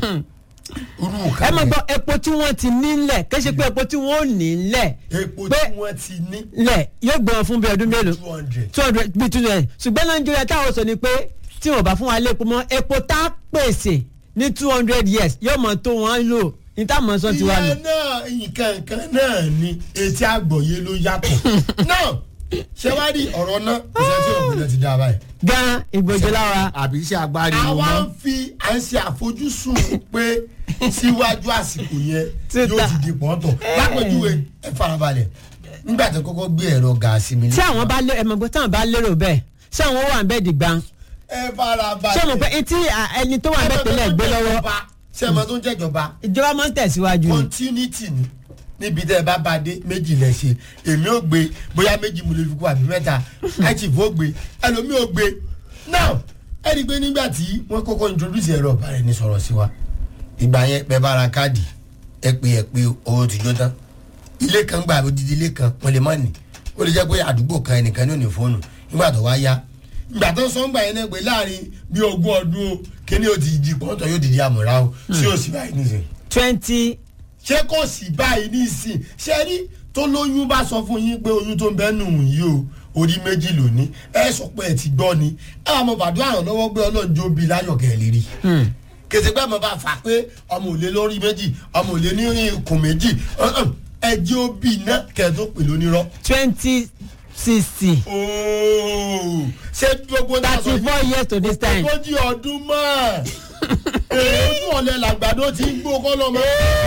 Speaker 1: irú
Speaker 2: ẹ
Speaker 1: nǹkan
Speaker 2: máa
Speaker 1: yẹn,
Speaker 2: gbọ́ epo tí wọ́n ti nílẹ̀ kì í ṣe pé epo tí wọ́n ò nílẹ̀
Speaker 1: epo
Speaker 2: pé
Speaker 1: tí wọ́n ti ní
Speaker 2: lẹ̀ yóò gbọ́n fún bí ọdún mélòó
Speaker 1: two hundred.
Speaker 2: two hundred bíi two hundred ṣùgbọ́n nàìjíríà táwọn sọ ni pé tí wọ́n bá fún wa lépo mọ́ epo tá a pèsè ní two hundred years yóò mọ̀ tó wọ́n lò ní táwọn sọ ti wà nù.
Speaker 1: ìyẹn náà nǹkan kan náà ni etí àgbọ̀yé ló yàtọ̀ náà ṣé wàá rí ọ̀rọ̀ náà kò sẹ́ni tí òògùn náà ti dá a báyìí.
Speaker 2: gan ìgbòjò lára
Speaker 3: àbí iṣẹ́ agbárí ni
Speaker 1: àwa
Speaker 3: mọ́.
Speaker 1: ń fi à ń ṣe àfojúsùn pé síwájú àsìkò yẹn
Speaker 2: Títa.
Speaker 1: yóò ti di pọ́ńtọ̀ lápẹ̀júwe ẹ farabalẹ̀ nígbà tó kọ́kọ́ gbé ẹ̀rọ gàásì mi.
Speaker 2: tí àwọn bá lé ẹmọ gbọ́ táwọn bá lérò bẹ́ẹ̀ ṣé àwọn wà ń bẹ́ẹ̀ dìgbà
Speaker 1: ẹ farabalẹ̀.
Speaker 2: ṣé mo pé etí à, ẹni tó wà ń bẹ́ẹ̀ tẹ́lẹ̀ gbé lọ́wọ́
Speaker 1: ṣé ẹ mọ tó ń jẹ́jọba
Speaker 2: ìjọba máa ń tẹ̀síwájú ni.
Speaker 1: continuity ni níbi tẹ́ ẹ bá bá dé méjì lẹ ṣe èmi ò gbé bóyá méjì mo lè fi kú àbí mẹ́ta àìsífò gbé ẹlòmíì ò gbé now ẹ rí i pé nígbà tí wọ́n kọ́kọ́ introduce ẹ̀rọ ọ̀bà rẹ̀ ní sọ̀rọ̀ sí wa ìgbà yẹn bẹ́ẹ̀ bá ra káàdì ẹ pé ẹ pé owó ti jó tán ilé kan gba odidi ilé kan wọ́n lè má ní ó lè jẹ́ pé àdúgbò kan ẹnìkan ní òní fóònù nígbà tó wá yá ìgbà tó sọ ń gbà yẹn náà pé láàrin bí ogún ọdún o kíní o ti di pọ́ńtọ̀ yóò dìde àmọ̀ra o sí òsì báyìí nísìnyí
Speaker 2: twenty
Speaker 1: ṣé kò sí báyìí nísìn ṣe rí tó lóyún bá sọ fún yín pé oyún tó ń bẹ́ nù yìí o orí méjì lóní ẹ sọ pé ẹ ti gbọ́ ni ẹ wà mọ bàdúrà ràn lọ́wọ́ pé ọlọ́run jó bi láyọ̀ kẹ́ ẹ lè rí kèsì pé mo bá fà pé ọmọ òlé lórí méjì ọmọ òlé ní ikùn méjì ẹ jẹ́ ó bì iná kẹ́ ẹ tó pè lónírọ́.
Speaker 2: twenty sixty
Speaker 1: ooo ṣé gbogbo ní aṣọ
Speaker 2: thirty four years to this time.
Speaker 1: ogójì ọdún mọ́ ẹ̀ ojú ọ̀lẹ́ làgbàdo ti ń gbó kọ́ lọ́mọ.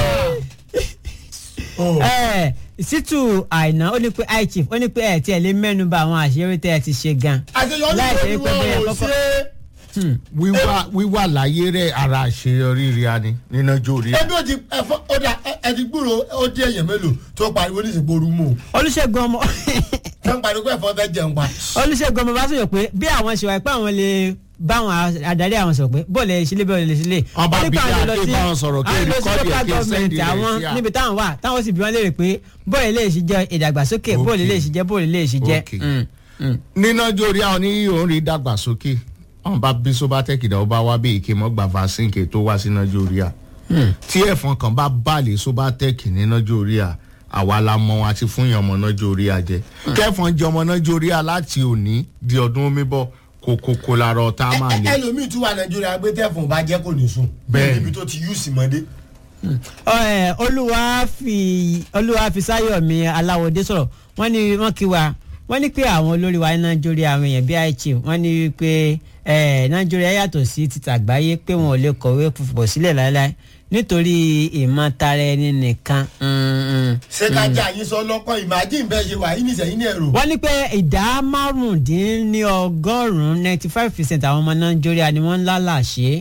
Speaker 2: ẹ situ àìná ó ní pé high chief ó ní pé ẹ tiẹ̀ lè mẹ́nu bà àwọn àṣírí tẹ́ ẹ ti ṣe gan.
Speaker 1: àṣeyọrí
Speaker 2: Láì ṣe
Speaker 1: wo
Speaker 2: pé
Speaker 1: ni
Speaker 2: bóyá
Speaker 1: wọn ò
Speaker 2: kọ́kọ́-
Speaker 1: ṣe
Speaker 3: wíwà wíwà láyé rẹ ara àṣeyọrí rí a ní nínú jórí.
Speaker 1: ẹbí ó ti ẹfọ ọdà ẹti gbúrò ó dé èèyàn mélòó tó pariwo ní ìsìnkú orú mú
Speaker 2: olùṣègùn ọmọ
Speaker 1: tó ń pariwo pé ẹ̀fọ́ fẹ́ jẹun pa.
Speaker 2: olùṣègùn ọmọ bá sọ̀rọ̀ pé bí àwọn ṣe wà pé àwọn lè báwọn adarí àwọn sọ̀rọ̀ pé bọ́ọ̀lù ẹ̀ ṣílẹ̀ bọ́ọ̀lù ẹ̀ ṣílẹ̀.
Speaker 3: Ọba
Speaker 2: Ó ní pé
Speaker 3: bíi
Speaker 2: àwọn lọ
Speaker 3: Adé
Speaker 2: sí-
Speaker 3: bá wọn sọ̀rọ̀ kí
Speaker 2: àwọn lọ sí
Speaker 3: rìkọ́dì ẹ̀
Speaker 2: local
Speaker 3: kí ẹ
Speaker 2: government
Speaker 3: sẹ́ndì rẹ̀
Speaker 2: àwọn
Speaker 3: sí à.
Speaker 2: níbi táwọn wà táwọn sì bí wọ́n léèrè pé bọ́ọ̀lù lè ṣe jẹ́ ìdàgbàsókè bọ́ọ̀lù lè ṣe jẹ́ bọ́ọ̀lù lè ṣe jẹ́.
Speaker 3: Okay.
Speaker 2: Mm, mm.
Speaker 3: nínú jórí àwọn ní òun rí dàgbàsókè wọn bá bí sobatec dà ó bá wá bí èké mọ́ gba vaccine kè tó wá sí nàìjíríà tí ẹ̀fọn kan bá balẹ̀ sobatec ní nàìjíríà àwa la mọ wọn àti fún yàn ọmọ nàìjíríà jẹ kẹfọn jẹ ọmọ nàìjíríà láti òní di ọdún omi bọ kòkòkò lára ọ̀tá máa ní.
Speaker 1: ẹlòmíì tún wà nàìjíríà gbé tẹ̀fọ̀n bá jẹ́ kò ní sùn.
Speaker 3: Bẹ́ẹ̀ni.
Speaker 1: níbi tó ti yú sí mọ́dé.
Speaker 2: Ẹ, olúwàfi olúwàfisáyọ̀mí aláwọ̀dé sọ̀rọ̀ wọ́n ní wọ́n kí wa wọ́n ní pé àwọn olórí wa ní nàìjíríà àwọn èèyàn bíi àìchí wọ́n ní pé ẹ, nàìjíríà yàtọ̀ sí títà àgbáyé pé wọn ò lè kọ̀wé púpọ̀ sílẹ̀ láéláé nítorí ìmọ̀tara ẹni nìkan. Mm, mm.
Speaker 1: ṣé ká jẹ́ àyín sọ lọ́kọ́ imagine bẹ́ẹ̀ ṣe wà yín nìṣẹ́yìn ní ẹ̀rọ.
Speaker 2: wọ́n ní pé ìdá márùndínlọ́gọ́rùn-ún ninety five percent àwọn ọmọ nàìjíríà ni wọ́n ń lálàṣe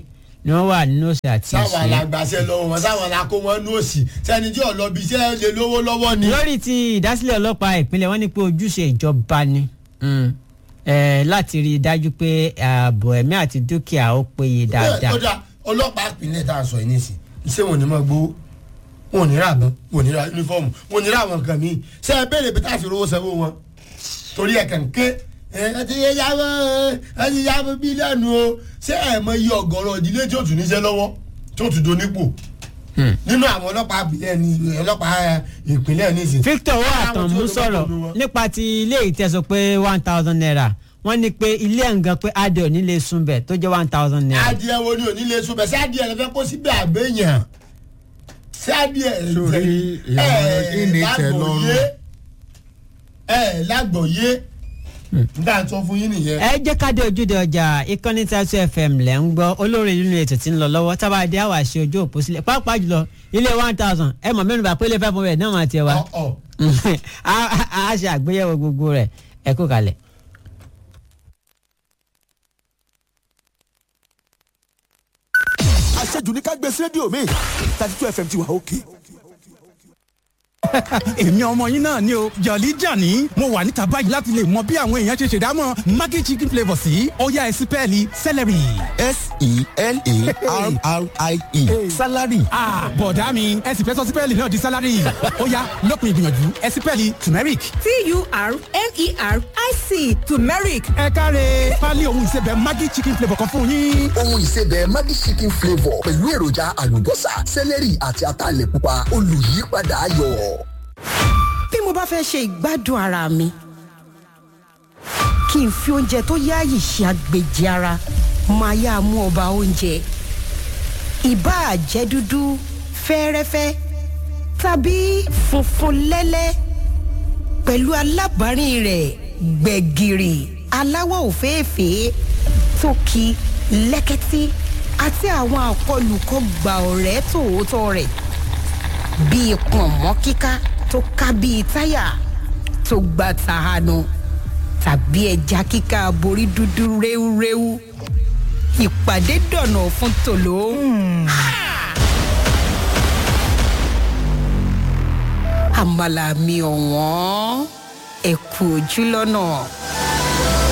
Speaker 2: ni wọ́n wà nínú òsì àti
Speaker 1: sáwọn
Speaker 2: ìṣẹ́.
Speaker 1: alágbàṣẹ lọ́wọ́ wọn sáwọn alákó wọn ní òsì sẹ́ni tí ọ̀lọ́bí iṣẹ́ lè lówó lọ́wọ́ ni.
Speaker 2: lórí ti ìdásílẹ̀ ọlọ́pàá ìpínlẹ̀ wọ́n ní pé ojúṣe ìjọba ni mm, eh, láti rí i dájú pé ààbò ẹ̀mí àti dúkìá ó péye dáadáa.
Speaker 1: ó dà ọlọ́pàá ìpínlẹ̀ tá a sọ yìí nísìn iṣẹ́ wọn ò ní máa gbowó wọn ò ní ra àbọ̀n wọn ò ní ra yunifọ́ọ̀mù wọn ò ní ra àwọn nǹkan míì ṣé ẹ béèrè bí tá a fi rówó sanwó wọn torí ẹ̀ kàn ké ẹ ẹ ti yáwó ẹ ti yáwó bílíọ̀nù o ṣé ẹ mọ iye ọ̀gọ̀rọ̀ ìdílé tí ó tún níṣẹ́ lọ́wọ́ tí ó tún do nípò
Speaker 2: Hmm.
Speaker 1: nínú àwọn ọlọ́pàá ìpínlẹ̀ ní ọlọ́pàá ìpínlẹ̀ nísìn.
Speaker 2: Victor owó
Speaker 1: Àwọn
Speaker 2: àtàn
Speaker 1: tí ó
Speaker 2: mú
Speaker 1: lówó
Speaker 2: sọ̀rọ̀
Speaker 1: pẹ̀lú wọn.
Speaker 2: nípa ti ilé ìtẹ̀sọ̀ pé one thousand naira wọ́n ní pé ilé ẹ̀ǹgan pé adé ò ní lè sunbẹ̀ tó jẹ́ one thousand naira.
Speaker 1: adìẹ wo ni ò ní lè sún bẹ sí adìẹ rẹ fẹ́ kó síbẹ̀ àgbẹ̀yàn sí adìẹ rẹ
Speaker 3: Sórí ìyàwó ìní tẹ́ lọ́rùn.
Speaker 1: ẹ lágbọ̀ọ́yé nígbà tó fún yín nìyẹn.
Speaker 2: ẹ jẹ́ ká dé ojúde ọjà ìkànnì tàtú fm lẹ̀ ń gbọ́ olórí nínú ètò tí ń lọ lọ́wọ́ tábà dé àwà ṣe ojú òpó sílẹ̀ pàápàá jùlọ ilé one thousand ẹ mọ̀ mẹ́nu bá pé ilé five hundred náà máa tiẹ̀ wá
Speaker 1: Ọ̀, ọ̀.
Speaker 2: a a- a ṣe àgbéyẹ̀wò gbogbo rẹ̀ ẹ kú kalẹ̀.
Speaker 4: àṣejù ní ká gbé sí rédíò mi thirty two fm ti wà òkè. èmi ọmọ yín náà ni o jọ̀lí jàní mo wà níta báyìí láti lè mọ bí àwọn èèyàn ṣe ṣèdámọ̀ maggi chicken flavour sí ọ̀yá ẹ̀sìn pẹ́ẹ́lí celery.
Speaker 5: s-e-l-a-r-r-i-e salary
Speaker 4: Ah, bọ̀dá mi ẹ̀sìn fẹ́ sọ sí pẹ́ẹ́lí náà di salary ó yá lópin ìgbìyànjú ẹ̀sìn pẹ́ẹ́lí turmeric.
Speaker 6: t-u-r-m-e-r-i-c turmeric
Speaker 4: ẹ káre pálí ohun ìsebẹ̀ maggi chicken flavour kan fún yín.
Speaker 5: ohun ìsebẹ̀ maggi chicken flavour pẹ̀lú èròjà àlùbọ́sà sẹ́lẹ̀rì àti ataalẹ̀ pupa olùyípadà ayọ̀.
Speaker 6: bí mo bá fẹ́ ṣe ìgbádùn ara mi kí n fi oúnjẹ tó yáàyè ṣe àgbèjì ara máa yá mú ọba oúnjẹ ìbáà jẹ́ dúdú fẹ́ẹ́rẹ́fẹ́ tàbí funfun lẹ́lẹ́ pẹ̀lú alábàárìn rẹ̀ gbẹ̀gìrì aláwọ̀ òféèfé tókì lẹ́kẹ́tí àti àwọn àkọlùkọ gbà ọ̀rẹ́ tòótọ́ rẹ̀ bíi pọ̀nmọ́ kíká tó ká bíi táyà tó gba tàhánu tàbí ẹja kíká borí dúdú réwúréwú ìpàdé dọ̀nà fún tòló. Ha! àmàlà mi ọ̀wọ́n ẹ̀kú ojú lọ́nà.